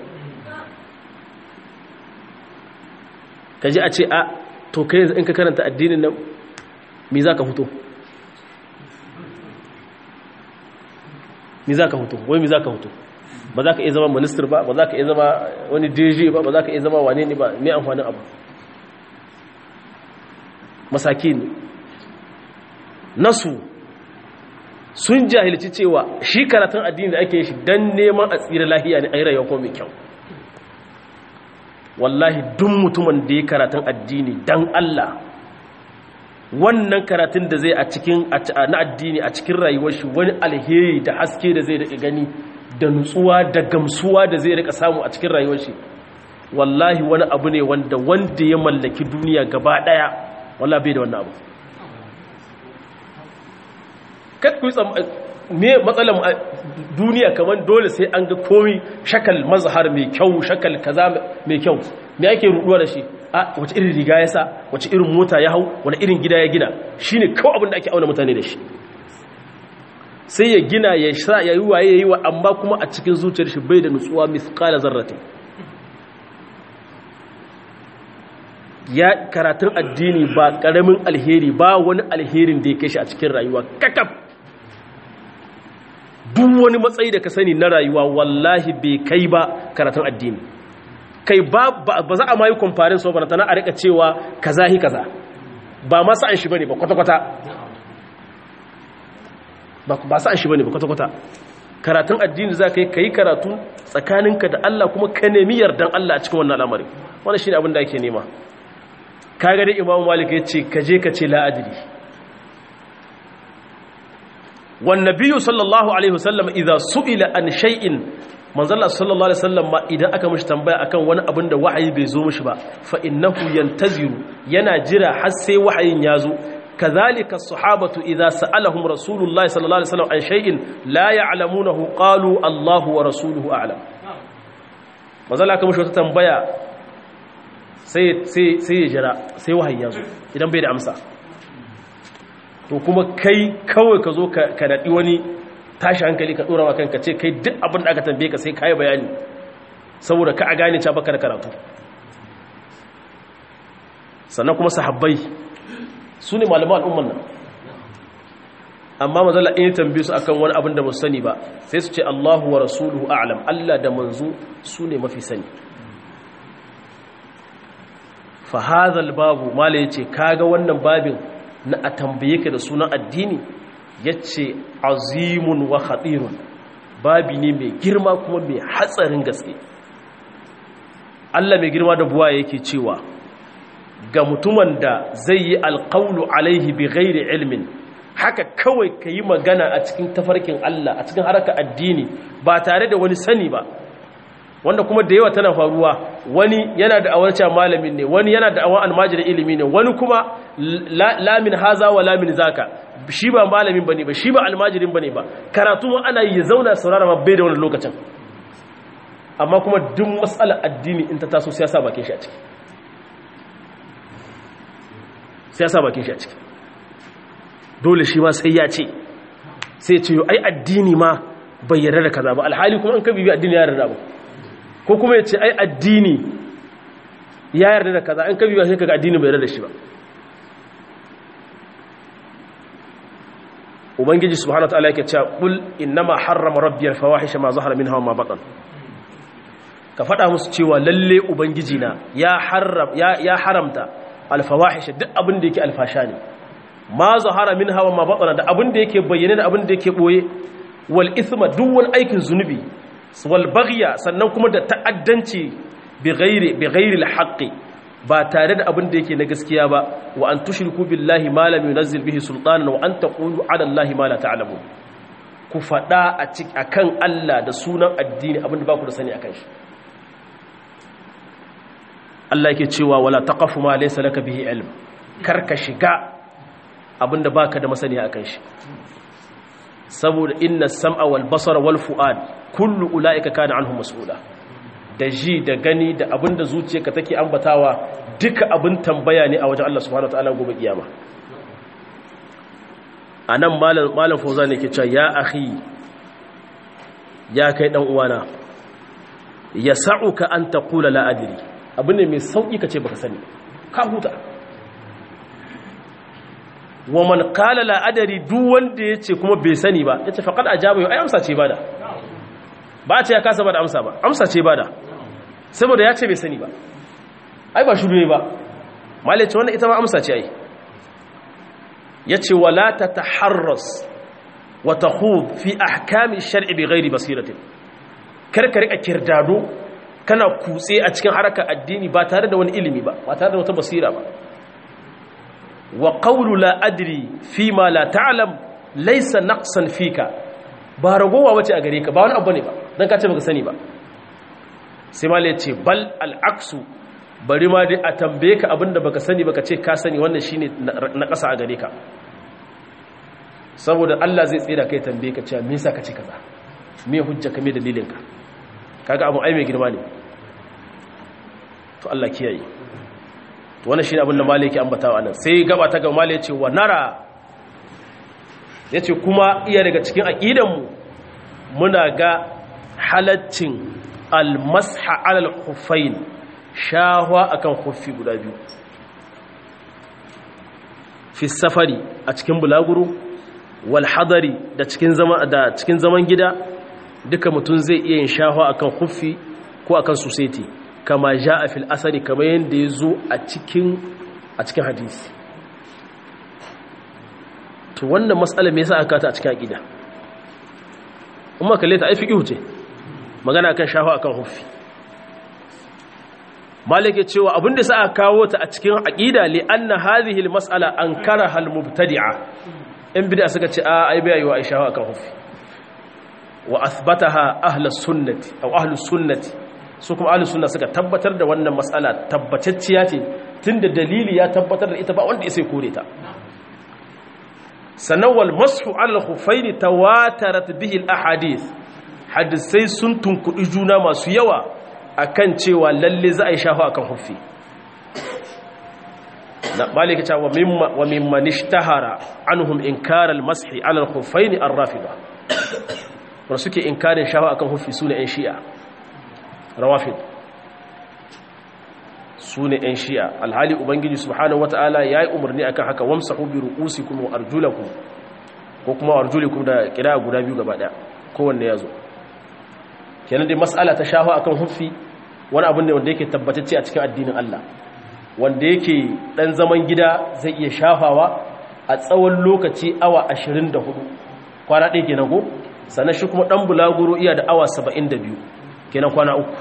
A: kaji a ce a to kai in ka karanta addinin nan me za ka fito me za ka fito wai me za ka fito ba za ka iya zama minister ba ba za ka iya zama wani dj ba ba za ka iya zama wane ne ba mai amfanin abu masaki ne nasu sun jahilci cewa shi karatun addini da ake shi don neman a tsira lahiya ne a yi rayuwa ko mai kyau wallahi duk mutumin da ya karatun addini dan Allah wannan karatun da zai a cikin na addini a cikin rayuwar shi wani alheri da haske da zai rika gani da nutsuwa da gamsuwa da zai rika samu a cikin rayuwar shi wallahi wani abu ne wanda wanda ya mallaki duniya gaba daya wallahi bai da wannan abu kakku me matsalar duniya kamar dole sai an ga komi shakal mazhar mai kyau shakal kaza mai kyau me ake ruduwa da shi a wace irin riga ya sa wace irin mota ya hau wani irin gida ya gina shine kawai abin da ake auna mutane da shi sai ya gina ya sa ya yi waye ya yi wa amma kuma a cikin zuciyar shi bai da nutsuwa mithqala zarratin ya karatun addini ba karamin alheri ba wani alherin da ya kai shi a cikin rayuwa kakaf duk wani matsayi da ka sani na rayuwa wallahi bai kai ba karatun addini kai ba ba za a mayi kwamfarin sau ba tana a rika cewa kaza hi kaza ba ma sa'an shi bane ba kwata-kwata ba sa'an shi bane ba kwata-kwata karatun addini za ka yi ka yi karatu tsakaninka da Allah kuma ka nemi yardan Allah a cikin wannan al'amari wannan shi ne abin da ake nema ka ga dai imamu malik ya ce ka je ka ce la'adiri والنبي صلى الله عليه وسلم إذا سئل عن شيء manzala sallallahu alaihi wasallam ma idan aka mishi tambaya akan wani abin da wahayi bai zo mishi ba fa innahu yantaziru yana jira har sai wahayin ya zo kadhalika as-sahabatu idza sa'alahum rasulullahi sallallahu alaihi wasallam an shay'in la ya'lamunahu qalu Allahu wa rasuluhu a'lam manzala aka mishi wata tambaya sai sai sai ya jira sai wahayi ya zo idan bai da amsa to kuma kai kawai ka zo ka naɗi wani tashi hankali ka ɗora kanka ce kai duk abin da aka tambaye ka sai kayi bayani saboda ka a gane ca baka da karatu sannan kuma sahabbai su ne malaman al'umman nan amma mazala in tambaye su akan wani abin da ba sani ba sai su ce Allahu wa rasuluhu a'lam Allah da manzo su ne mafi sani fa hadha babu mala yace kaga wannan babin na a tambaye ka da sunan addini ya ce azimun wa haɗirun babi ne mai girma kuma mai hatsarin gaske Allah mai girma da buwa yake cewa ga mutumin da zai yi alƙaunu alaihi bi ghairi ilmin haka kawai ka yi magana a cikin tafarkin Allah a cikin haraka addini ba tare da wani sani ba wanda kuma da yawa tana faruwa wani yana da awar cewa malamin ne wani yana da awar almajirin ilimi ne wani kuma lamin haza wa lamin zaka shi ba malamin bane ba shi ba almajirin bane ba karatu ana yi ya zauna saurara ma bai da wani lokacin amma kuma duk matsalar addini in ta taso sai ya sa bakin shi a ciki sai ya sa bakin shi a ciki dole shi ma sai ya ce sai ce yo ai addini ma bai yarda da kaza ba alhali kuma an ka bibi addini ya yarda ba ko kuma ya ce ai addini ya yarda da kaza an ka bibi sai kaga addini bai yarda da shi ba ubangiji subhanahu wataala yake cewa qul innama harrama rabbi al-fawahisha ma zahara minha wa ma batan ka faɗa musu cewa lalle ubangiji na ya haram ya, ya haramta al-fawahisha duk abin da yake alfasha ne ma zahara minha wa ma batan da abin da yake bayyane da abin da yake boye wal ithma duk wani aikin zunubi wal baghya sannan kuma da ta'addanci bi ghairi bi ghairi al-haqqi ba tare da abin da yake na gaskiya ba wa an tushriku billahi ma lam yunzil bihi sultanan wa an taqulu ala allahi ma la ta'lamun ku fada a cikin akan Allah da sunan addini abin da ba ku da sani akan shi Allah yake cewa wala taqafu ma laysa laka bihi ilm karka shiga abin da baka da masani akan shi saboda inna sam'a wal basara wal fu'ad kullu ulaika kana anhu mas'ula da ji da gani da abin da zuciyarka take ambatawa duka abin tambaya ne a wajen Allah subhanahu wataala gobe kiyama anan malam malam fauza ne ke cewa ya akhi ya kai dan uwana yas'uka an taqula la adri abin ne mai sauki kace baka sani ka huta wa man qala la adri duk wanda yace kuma bai sani ba yace faqad ajaba ai amsa ce bada ba ce ya kasa bada amsa ba amsa ce bada saboda ya ce bai sani ba ai ba shuru ne ba malice wannan ita ma amsa ce ai ya ce wala ta taharras wa tahud fi ahkami shar'i bi ghairi basiratin karka rika kirdado kana kutse a cikin harkar addini ba tare da wani ilimi ba ba tare da wata basira ba wa qawlu la adri fi ma la ta'lam laysa naqsan fika ba ragowa wace a gare ka ba wani abu ne ba dan ka ce baka sani ba sai ma ya ce bal al'aksu bari ma dai a tambaye ka abinda baka sani baka ce ka sani wannan shine na ƙasa a gare ka saboda Allah zai tsira kai tambaye ka cewa me yasa ka ce kaza me hujja ka me dalilin ka kaga abu ai mai girma ne to Allah kiyaye to wannan shine abin da maliki ambatawa nan sai gaba ta ga maliki ce wa nara yace kuma iya daga cikin aqidan mu muna ga halaccin almasha alal khuffain shahwa akan khuffi guda biyu fi safari a cikin bulaguro wal hadari da cikin zaman da cikin zaman gida duka mutum zai iya yin shahwa akan khuffi ko akan suseti kama jaa fil asari kamar yanda yazo a cikin a cikin hadisi to wannan mas'ala me yasa aka ta a cikin aqida umma kalle ta ai fiqhu ce magana kan shafa akan huffi malik ya cewa abinda sa aka kawo ta a cikin aqida li anna hadhihi almas'ala ankaraha almubtadi'a in bid'a suka ce a ai bai yiwa ai shafa akan huffi wa athbataha ahlus sunnati aw ahlus sunnati su kuma ahlus sunna suka tabbatar da wannan mas'ala tabbatacciya ce tunda dalili ya tabbatar da ita ba wanda ya sai kore ta sannan wal mashu ala al-khuffaini tawatarat bihi al-ahadith hadisai sun tunkuɗi juna masu yawa akan cewa lalle za a yi shafa akan huffi da malika cewa wa mimman ishtahara anhum inkar al-mashi ala al-khuffaini ar-rafida wanda suke inkarin shafa akan huffi sune ɗan shi'a rawafid sune ɗan shi'a alhali ubangiji subhanahu wataala yayi umarni akan haka wamsahu bi ru'usikum wa arjulakum ko kuma arjulikum da kira guda biyu gaba daya kowanne yazo kenan dai mas'ala ta shafa akan huffi wani abin ne wanda yake tabbatacce a cikin addinin Allah wanda yake dan zaman gida zai iya shafawa a tsawon lokaci awa 24 kwana ɗaya kenan ko sannan shi kuma dan bulaguro iya da awa 72 kenan kwana uku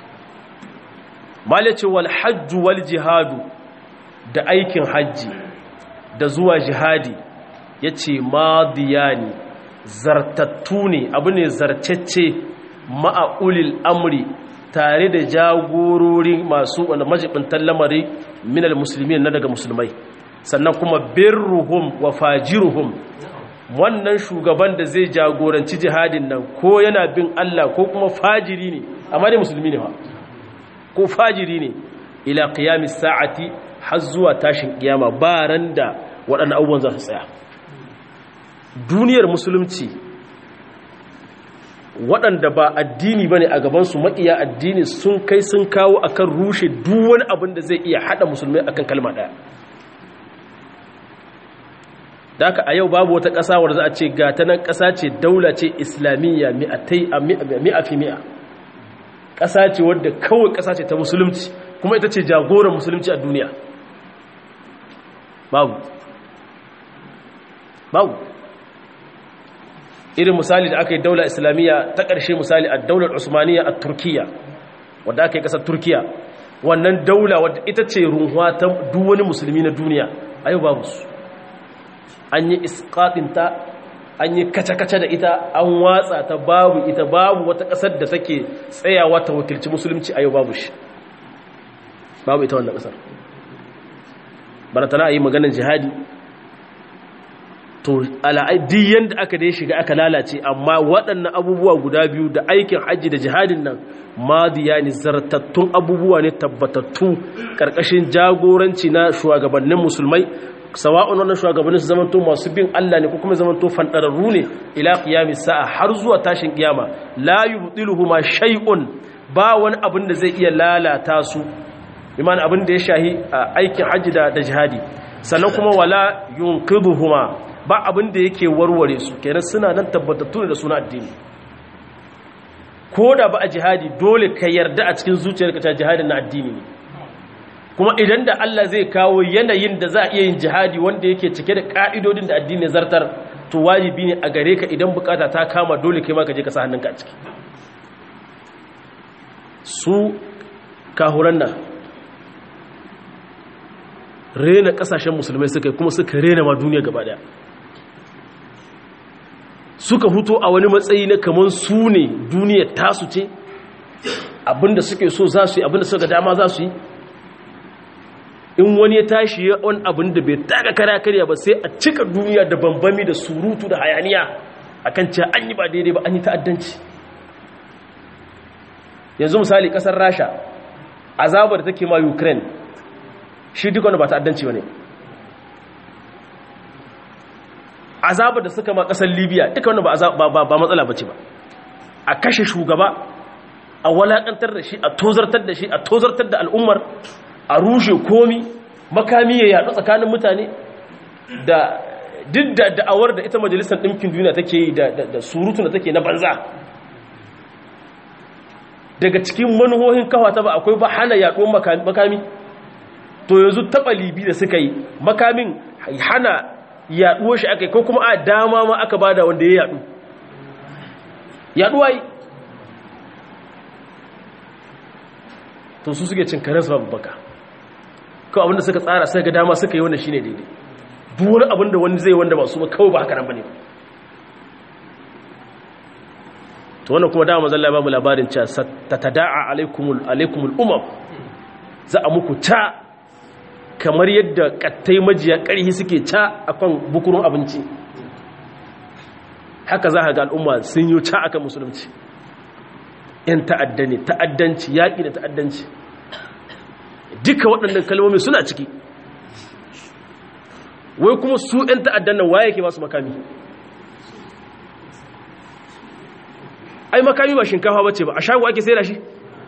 A: malace wal hajj wal jihadu da aikin hajji da zuwa jihadi yace madiyani zartattu ne abu ne zarcecce ma'a'ulil amri tare da jagorori masu wanda majibintan lamari minal musulmi na daga musulmai sannan kuma birruhum wa fajiruhum wannan shugaban da zai jagoranci jihadin nan ko yana bin Allah ko kuma fajiri ne amma dai musulmi ne ba ko fajiri ne ila qiyamis sa'ati har zuwa tashin kiyama ba ran da waɗannan abubuwan za su tsaya duniyar musulunci waɗanda ba addini ba ne a gabansu maƙiya addini sun kai sun kawo akan rushe duk wani abin da zai iya haɗa musulmai akan kalma ɗaya da haka a yau babu wata ƙasa wadda za a ce ga ta nan ƙasa ce daula ce islamiyya mi'a fi mi'a ƙasa ce wadda kawai ƙasa ce ta musulunci kuma ita ce jagoran musulunci a duniya babu babu irin misali da aka yi daular islamiyya ta ƙarshe misali a daular usmaniya a turkiya wadda aka yi ƙasar turkiya wannan daula wadda ita ce runhuwa ta duwani musulmi na duniya a yau babu su an yi iskaɗinta an yi kace-kace da ita an watsa ta babu ita babu wata ƙasar da take tsayawa ta wakilci musulunci a yau babu shi babu ita wannan ƙasar baratana a yi maganin jihadi to al'adi yadda aka dai shiga aka lalace amma waɗannan abubuwa guda biyu da aikin hajji da jihadin nan madiya ne zartattun abubuwa ne tabbatattu ƙarƙashin jagoranci na shugabannin musulmai sawa'un wannan shugabannin su zamanto masu bin Allah ne ko kuma zamanto fandararru ne ila qiyamis sa'a har zuwa tashin kiyama la yubdiluhuma shay'un ba wani abin da zai iya lalata su imani abin da ya shahi aikin hajji da jihadi sannan kuma wala yunqidhuhuma ba abin da yake warware su kenan suna nan tabbatattu da suna addini ko da ba a jihadi dole ka yarda a cikin zuciyarka ta jihadin na addini ne kuma idan da Allah zai kawo yanayin da za a iya yin jihadi wanda yake cike da ka'idodin da addini zartar to wajibi ne a gare ka idan bukata ta kama dole kai ma ka je ka sa hannunka a ciki su kahuran nan rena kasashen musulmai suka kuma suka rena ma duniya gaba daya suka huto a wani matsayi na kamar su ne duniya tasu ce abinda suke so za su yi abinda suka dama za su yi in wani ya tashi ya wani abin da bai taga kara karya ba sai a cika duniya da bambami da surutu da hayaniya akan cewa an yi ba daidai ba an yi ta'addanci yanzu misali kasar rasha azabar da take ma ukraine shi duk wanda ba ta'addanci ba ne azabar da suka ma kasar libya duka wanda ba matsala ba ce ba a kashe shugaba a walakantar da shi a tozartar da shi a tozartar da al'ummar a rushe komi makami ya yaɗu tsakanin mutane da duk da da'awar da ita majalisar ɗinkin duniya take yi da surutu da take na banza daga cikin manuhohin kawata ba akwai ba hana yaɗuwar makami to yanzu taɓa libi da suka yi makamin hana yaɗuwar shi aka yi ko kuma a dama ma aka bada wanda ya yaɗu yaɗuwa yi to su suke cin karen babu baka kawai abinda suka tsara sai ga dama suka yi wanda shine daidai duk wani abinda wani zai wanda ba su ba kawai ba haka nan bane to wannan kuma dama zalla ba mu labarin cewa tatada'a alaikumul alaikumul umam za a muku ta kamar yadda kattai majiya karhi suke ta akan bukurun abinci haka za ka ga al'umma sun yi ta akan musulunci yan ta'adda ne ta'addanci yaƙi da ta'addanci duka waɗannan kalmomi suna ciki wai kuma su yan ta'addan nan waye ke masu makami ai makami ba shinkafa bace ba a shago ake sai da shi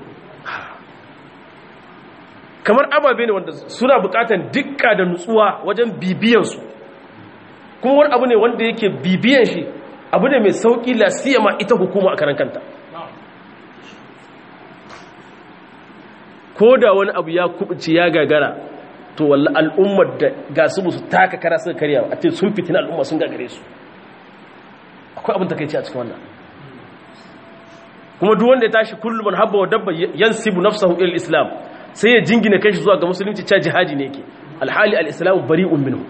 A: kamar ababe ne wanda suna bukatan dukka da nutsuwa wajen bibiyansu kuma wani abu ne wanda yake bibiyan shi abu ne mai sauƙi lasiyama ita hukuma a karan kanta ko da wani abu ya kubuci ya gagara to walla al'ummar da ga su su taka kara suka karya a ce sun fitina al'umma sun gagare su akwai abin takaici a cikin wannan kuma duk wanda ya tashi kullum man habba wa dabba yansibu nafsahu ila islam sai ya jingina kai shi zuwa ga musulunci cha jihadi ne yake alhali al-islam bari'un minhu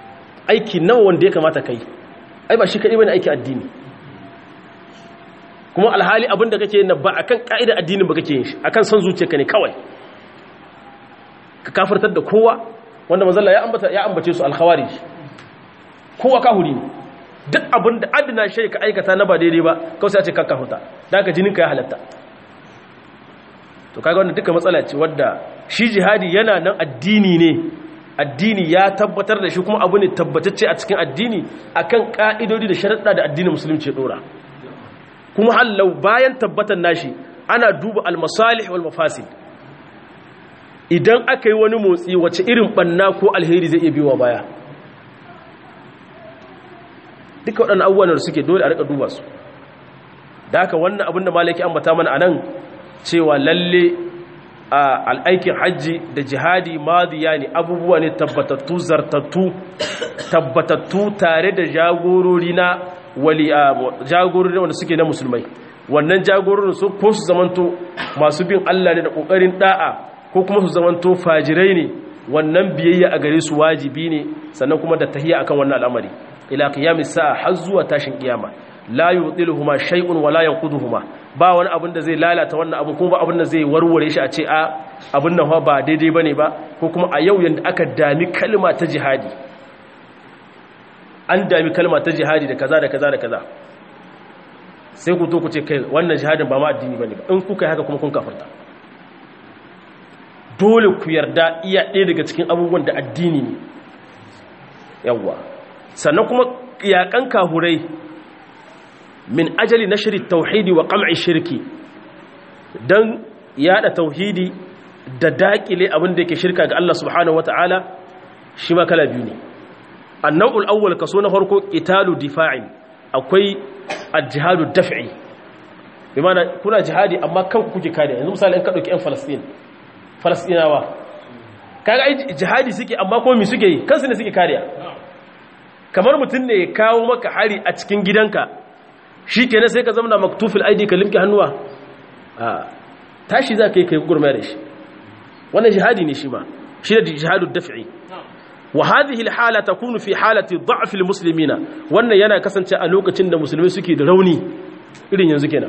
A: aiki nawa wanda ya kamata kai ai ba shi kadai bane aiki addini kuma alhali abin da kake yin ba akan ka'idar addinin ba kake yin shi akan son zuciyarka ne kawai ka kafirtar da kowa wanda manzalla ya ambata ya ambace su alkhawarij kowa kahuri ne duk abin da adina shi ka aikata na ba daidai ba kawai sai a ce ka kafuta da ka jinin ka ya halatta to kaga wannan duka matsala ce wadda shi jihadi yana nan addini ne addini ya tabbatar da shi kuma abu ne tabbatacce a cikin addini akan ka'idodi da sharaɗa da addinin musulunci ya dora kuma hallau bayan tabbatar nashi ana duba almasalih wal mafasid idan aka yi wani motsi wace irin banna ko alheri zai iya biyowa baya duka waɗannan abubuwan da suke dole a rika duba su da haka wannan abin da malaki ambata mana a nan cewa lalle a al'aikin hajji da jihadi madiya ne abubuwa ne tabbatattu zartattu tabbatattu tare da jagorori na wali a jagorori wanda suke na musulmai wannan jagororin su ko su zamanto masu bin Allah ne da kokarin da'a ko kuma su zamanto fajirai ne wannan biyayya a gare su wajibi ne sannan kuma da tahiyya akan wannan al'amari ila qiyamis sa'a har zuwa tashin kiyama la yudiluhuma shay'un wala yanquduhuma ba wani abin da zai lalata wannan abu kuma ba abin da zai warware shi a ce a abin nan ba daidai bane ba ko kuma a yau yanda aka dami kalma ta jihadi an dami kalma ta jihadi da kaza da kaza da kaza sai ku to ku ce kai wannan jihadin ba ma addini bane ba in kuka yi haka kuma kun kafirta dole ku yarda iya ɗaya daga cikin abubuwan da addini ne yawwa sannan kuma yakan kahurai min ajali na shirin tauhidi wa ƙam'i shirki don yada tauhidi da daƙile abin da yake shirka ga Allah subhanahu wata'ala shi ma kala biyu ne annau'ul awwal kaso na farko italu difa'in akwai al-jihadu daf'i bi mana kuna jihadi amma kanku kuke kare yanzu misali in ka dauki yan Falastin Falastinawa kaga ai jihadi suke amma kuma me suke yi kansu ne suke kariya kamar mutum ne ya kawo maka hari a cikin gidanka shi kenan sai ka zama maktufil aidi ka limke hannuwa a tashi za ka yi kai gurma da shi wannan jihadi ne shi ma shi da jihadu daf'i wa hadhihi alhala takunu fi halati dha'f almuslimina wannan yana kasance a lokacin da musulmai suke da rauni irin yanzu kenan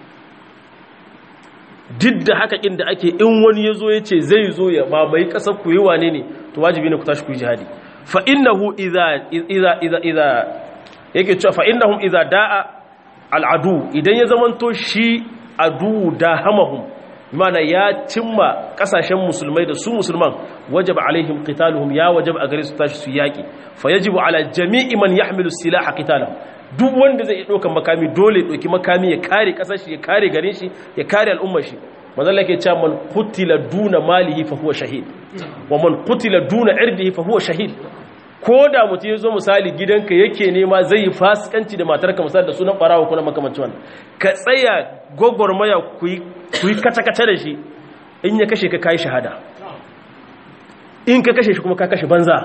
A: duk da haka inda ake in wani yazo yace zai zo ya mamaye kasar ku yi wane ne to wajibi ne ku tashi ku yi jihadi fa innahu idza idza idza idza yake cewa fa innahum idza da'a al'adu idan ya zamanto shi adu da hamahum mana ya cimma kasashen musulmai da su musulman wajaba alaihim qitaluhum ya wajaba a gare su tashi su yaki fa yajibu ala jami'i man yahmilu silaha qitalahu duk wanda zai dauka makami dole dauki makami ya kare kasar shi ya kare garin shi ya kare al'ummar shi manzo Allah yake cewa man qutila duna malihi fa huwa shahid wa man qutila duna irdihi fa huwa shahid ko da mutum ya zo misali gidanka yake nema zai yi fasikanci da matarka misali da sunan barawa kuna makamancin wannan ka tsaya gwagwarmaya ku yi kace-kace da shi in ya kashe ka kayi shahada in ka kashe shi kuma ka kashe banza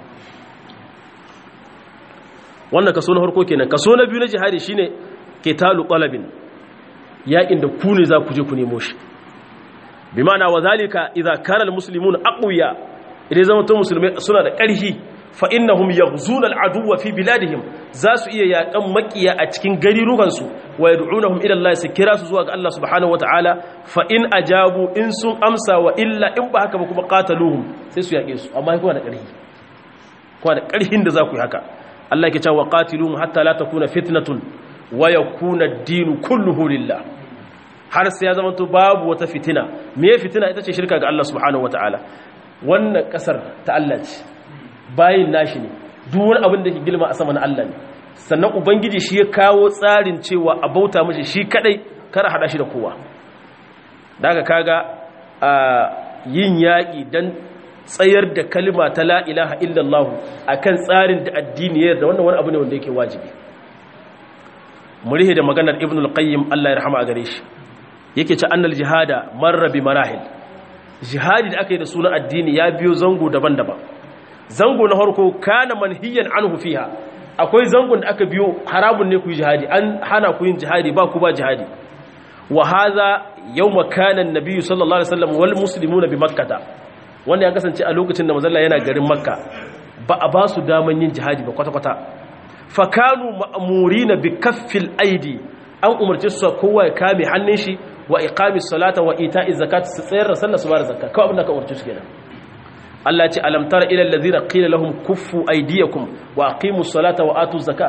A: wannan kaso na harko kenan kaso na biyu na jihadi shine ketalu qalabin yakin da ku ne za ku je ku nemo shi bi ma'ana wa zalika idza kana almuslimuna aqwiya idan zama to musulmai suna da ƙarfi fa innahum yaghzuna al'aduwwa fi biladihim za su iya yakan makiya a cikin garirukansu wa yad'unahum ila Allah su kira su zuwa ga Allah subhanahu wataala fa in ajabu in sun amsa wa illa in ba haka ba kuma qataluhum sai su yake su amma kuma da ƙarfi kuma da ƙarfin da za ku yi haka Allah yake cewa qatiluhum hatta la takuna fitnatun wa yakuna ad-din kulluhu lillah har sai ya zama to babu wata fitina me fitina ita ce shirka ga Allah subhanahu wataala wannan kasar ta Allah ce bayin nashi ne duk wani abin da ke girma a sama na Allah ne sannan ubangiji shi ya kawo tsarin cewa a bauta mashi shi kadai kar hada shi da kowa daga kaga a yin yaƙi don tsayar da kalma ta la ilaha illallah akan tsarin da addini ya yarda wannan wani abu ne wanda yake wajibi murihe da maganar ibn al-qayyim Allah ya rahama a gare shi yake ce annal jihada marra bi marahil jihadi da aka yi da sunan addini ya biyo zango daban-daban zango na harko kana manhiyan anhu fiha akwai zangon da aka biyo haramun ne ku yi jihadi an hana ku yin jihadi ba ku ba jihadi wa hadha yawma kana an-nabiy sallallahu alaihi wasallam wal muslimuna bi makkah wanda ya kasance a lokacin da manzon yana garin makka ba a ba su daman yin jihadi ba kwata-kwata fa kanu ma'murina bi kaffil aidi an umarce su kowa ya kame hannun shi wa iqamis salata wa ita'iz zakat su tsayar da sallah su ba da zakka kawai abin da ka umarce su kenan Allah ya ce alam tara ila allazina qila lahum kuffu aydiyakum wa aqimus salata wa atuz zakat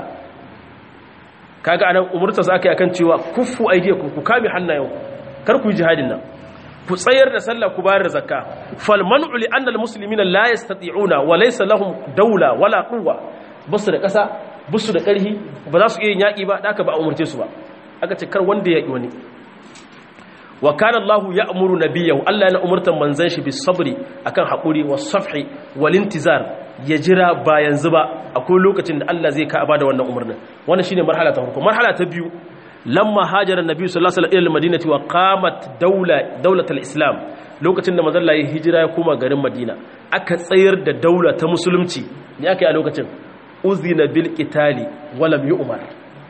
A: kaga anan umurta su aka yi akan cewa kuffu aydiyakum ku kame hannayen kar ku yi jihadin nan ku tsayar da sallah ku bayar da zakka fal man'u li anna al muslimina la yastati'una wa laysa lahum dawla wala quwwa basu da kasa basu da karhi ba za su iya yaki ba da aka ba umurce su ba aka ce kar wanda ya yi wani wa kana Allah ya'muru nabiyahu Allah yana umurtan manzon shi bis sabri akan hakuri was safhi wal intizar ya jira ba yanzu ba akwai lokacin da Allah zai ka bada wannan umurnin wannan shine marhala ta farko marhala ta biyu lamma hajara annabi sallallahu alaihi wasallam ila madinati wa qamat dawla dawlat al-islam lokacin da manzon Allah ya hijira ya koma garin Madina aka tsayar da daula ta musulunci ne aka yi a lokacin uzina bil qitali wa lam yu'mar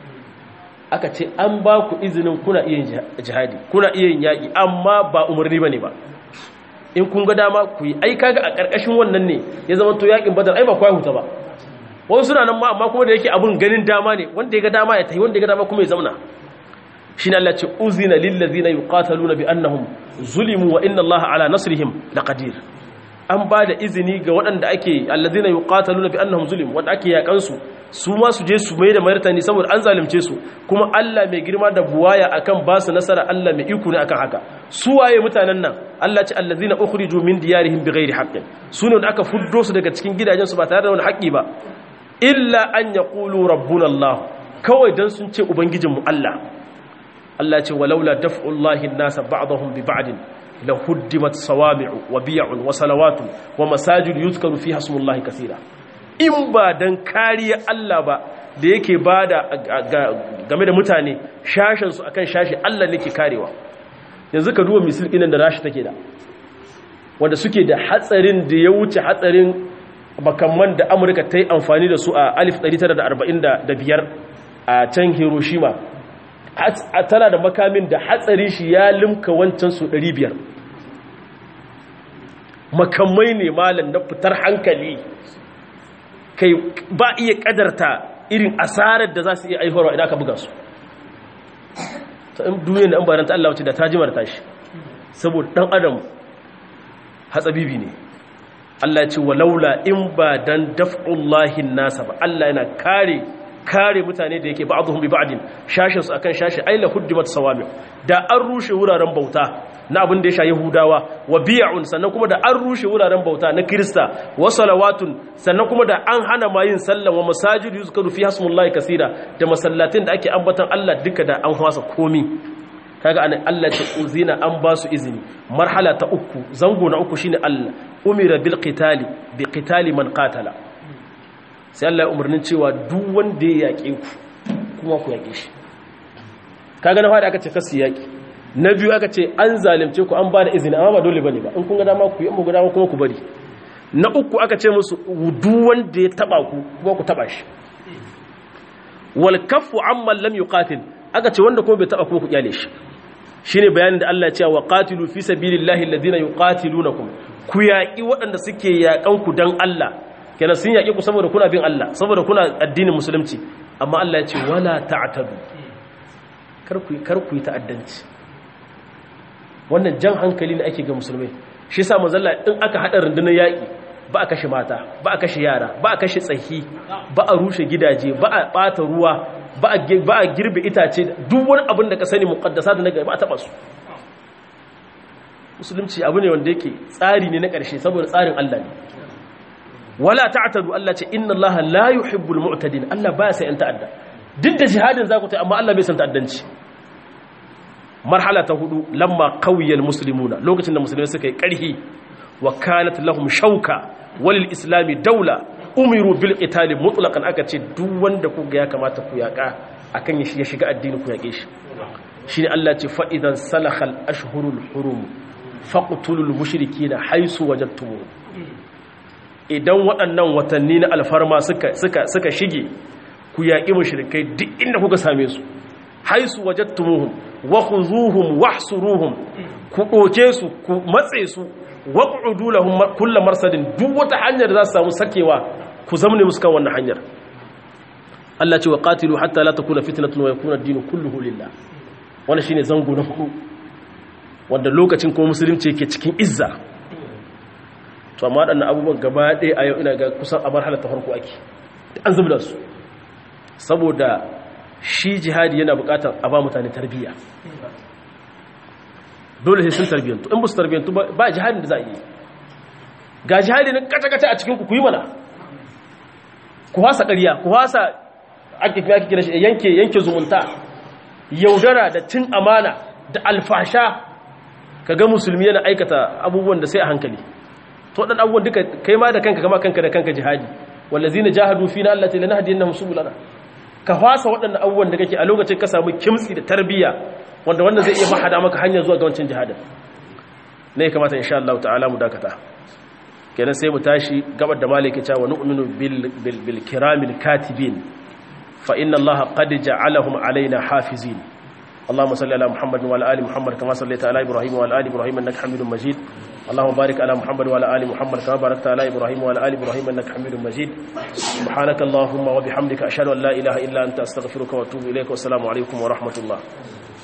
A: aka ce an ba ku izinin kuna iya jihadi kuna iya yin yaƙi amma ba umarni ba ne ba in kun ga dama ku yi ai kaga a ƙarƙashin wannan ne ya zama to yaƙin badar ai ba kwa huta ba wasu suna nan ma amma kuma da yake abin ganin dama ne wanda ya ga dama ya tafi wanda ya ga dama kuma ya zauna shi ne Allah ce uzina lillazina yuqataluna bi annahum zulimu wa inna Allah ala nasrihim laqadir an ba da izini ga waɗanda ake allazina yuqataluna bi annahum zulim wanda ake yakan su su ma su je su mai da martani saboda an zalunce su kuma Allah mai girma da buwaya akan ba su nasara Allah mai iko ne akan haka su waye mutanen nan Allah ce allazina ukhriju min diyarihim bighairi haqqin su ne wanda aka fuddo su daga cikin gidajen su ba tare da wani haƙƙi ba illa an yaqulu rabbuna Allah kawai dan sun ce ubangijinmu Allah Allah ce walaula daf'ullahi an-nasa ba'dahum bi ba'din lahuddimat sawami'u wa biya'un wa salawatun wa masajid yuzkaru fiha ismullahi kaseera in ba dan kariya Allah ba da yake bada game da mutane shashin su akan shashi Allah nake karewa yanzu ka duba misil ɗinan da rashi take da wanda suke da hatsarin da ya wuce hatsarin makamman da Amurka ta yi amfani da su a 1945 a can Hiroshima tana da makamin da hatsari shi ya limka wancan su 500 makamai ne malam na fitar hankali kai ba iya kadarta irin asarar da za su iya aiharwa idan aka buga su ta in duniya da an baranta Allah wace da ta jimar tashi saboda dan adam hatsabibi ne Allah ce walaula in ba dan daf'ullahi nasa ba Allah yana kare kare mutane da yake ba'dhum bi ba'din shashin su akan shashi ay la huddimat sawami da an rushe wuraren bauta na abin da ya sha yahudawa wa bi'un sannan kuma da an rushe wuraren bauta na krista wa salawatun sannan kuma da an hana ma yin sallah wa masajid yuzkaru fi hasmullahi kaseera da masallatin da ake ambatan Allah duka da an hwasa komi kaga anan Allah ta uzina an ba su izini marhala ta uku zango na uku shine Allah umira bil qitali bi qitali man qatala sai Allah ya umarnin cewa duk wanda ya yaƙe ku kuma ku yaƙe shi kaga na fara aka ce kasu yaƙi na biyu aka ce an zalimce ku an ba da izini amma ba dole bane ba in kun ga dama ku yi amma dama kuma ku bari na uku aka ce musu duk wanda ya taba ku kuma ku taba shi wal kaffu amma lam yuqatil aka ce wanda kuma bai taba kuma ku kyale shi shine bayanin da Allah ya ce wa qatilu fi sabilillahi alladhina yuqatilunakum ku yaƙi waɗanda suke yaƙan ku dan Allah kenan sun yaƙi ku saboda kuna bin Allah saboda kuna addinin musulunci amma Allah ya ce wala ta'tadu kar ku yi ta'addanci wannan jan hankali ne ake ga musulmai shi yasa manzalla in aka hada rundunar yaƙi ba a kashe mata ba a kashe yara ba a kashe tsahi ba a rushe gidaje ba a bata ruwa ba a girbe itace duk wani abin da ka sani muqaddasa da naga ba a taba su musulunci abu ne wanda yake tsari ne na ƙarshe saboda tsarin Allah ne wala ta'tadu Allah ce inna Allah la yuhibbul mu'tadin Allah baya sai an ta'adda duk da jihadin za ku ta amma Allah bai san ta'addanci marhala ta hudu lamma qawiyal muslimuna lokacin da musulmai suka yi karhi wa kanat lahum shauka walil islami daula umiru bil qitali mutlaqan aka ce duk wanda ku ga ya kamata ku yaka akan ya shiga addini ku yake shi shine Allah ce fa idan salakhal ashhurul hurum faqtulul mushrikeena haisu wajadtum idan waɗannan watanni na alfarma suka suka suka shige ku yaƙi mushrikai duk inda kuka same su haisu wajadtumuhum wa khuzuhum wahsuruhum ku doke su ku matse su waq'udu lahum kullu marsadin duk wata hanyar da za su samu sakewa ku zamne musu kan wannan hanyar Allah ce wa qatilu hatta la takuna fitnatun wa yakuna ad-din kulluhu lillah wannan shine zango na hudu wanda lokacin kuma musulunci yake cikin izza to amma waɗannan abubuwan gaba ɗaya a yau ina ga kusan a marhalar ta farko ake an zubda su saboda shi jihadi yana buƙatar a ba mutane tarbiyya dole sai sun tarbiyyantu in ba su tarbiyyantu ba jihadin da za a yi ga jihadi na kaca-kaca a cikin ku yi mana ku hasa ƙarya ku hasa ake kira shi yanke yanke zumunta yaudara da cin amana da alfasha ka ga musulmi yana aikata abubuwan da sai a hankali to dan abubuwan duka kai ma da kanka kama kanka da kanka jihadi wallazina jahadu fina allati lanahdiyannahum subulana ka fasa waɗannan abubuwan da kake a lokacin ka samu kimtsi da tarbiyya wanda wannan zai iya mahada maka hanya zuwa ga wancan jihadin ne ya kamata insha Allah ta'ala mu dakata kenan sai mu tashi gabar da maliki cewa nu'minu bil bil, bil kiramil katibin fa inna Allah qad ja'alahum alaina hafizin اللهم صل على محمد وعلى ال محمد كما صليت على ابراهيم وعلى ال ابراهيم انك حميد مجيد اللهم بارك على محمد وعلى ال محمد كما باركت على ابراهيم وعلى ال ابراهيم انك حميد مجيد سبحانك اللهم وبحمدك اشهد ان لا اله الا انت استغفرك واتوب اليك والسلام عليكم ورحمه الله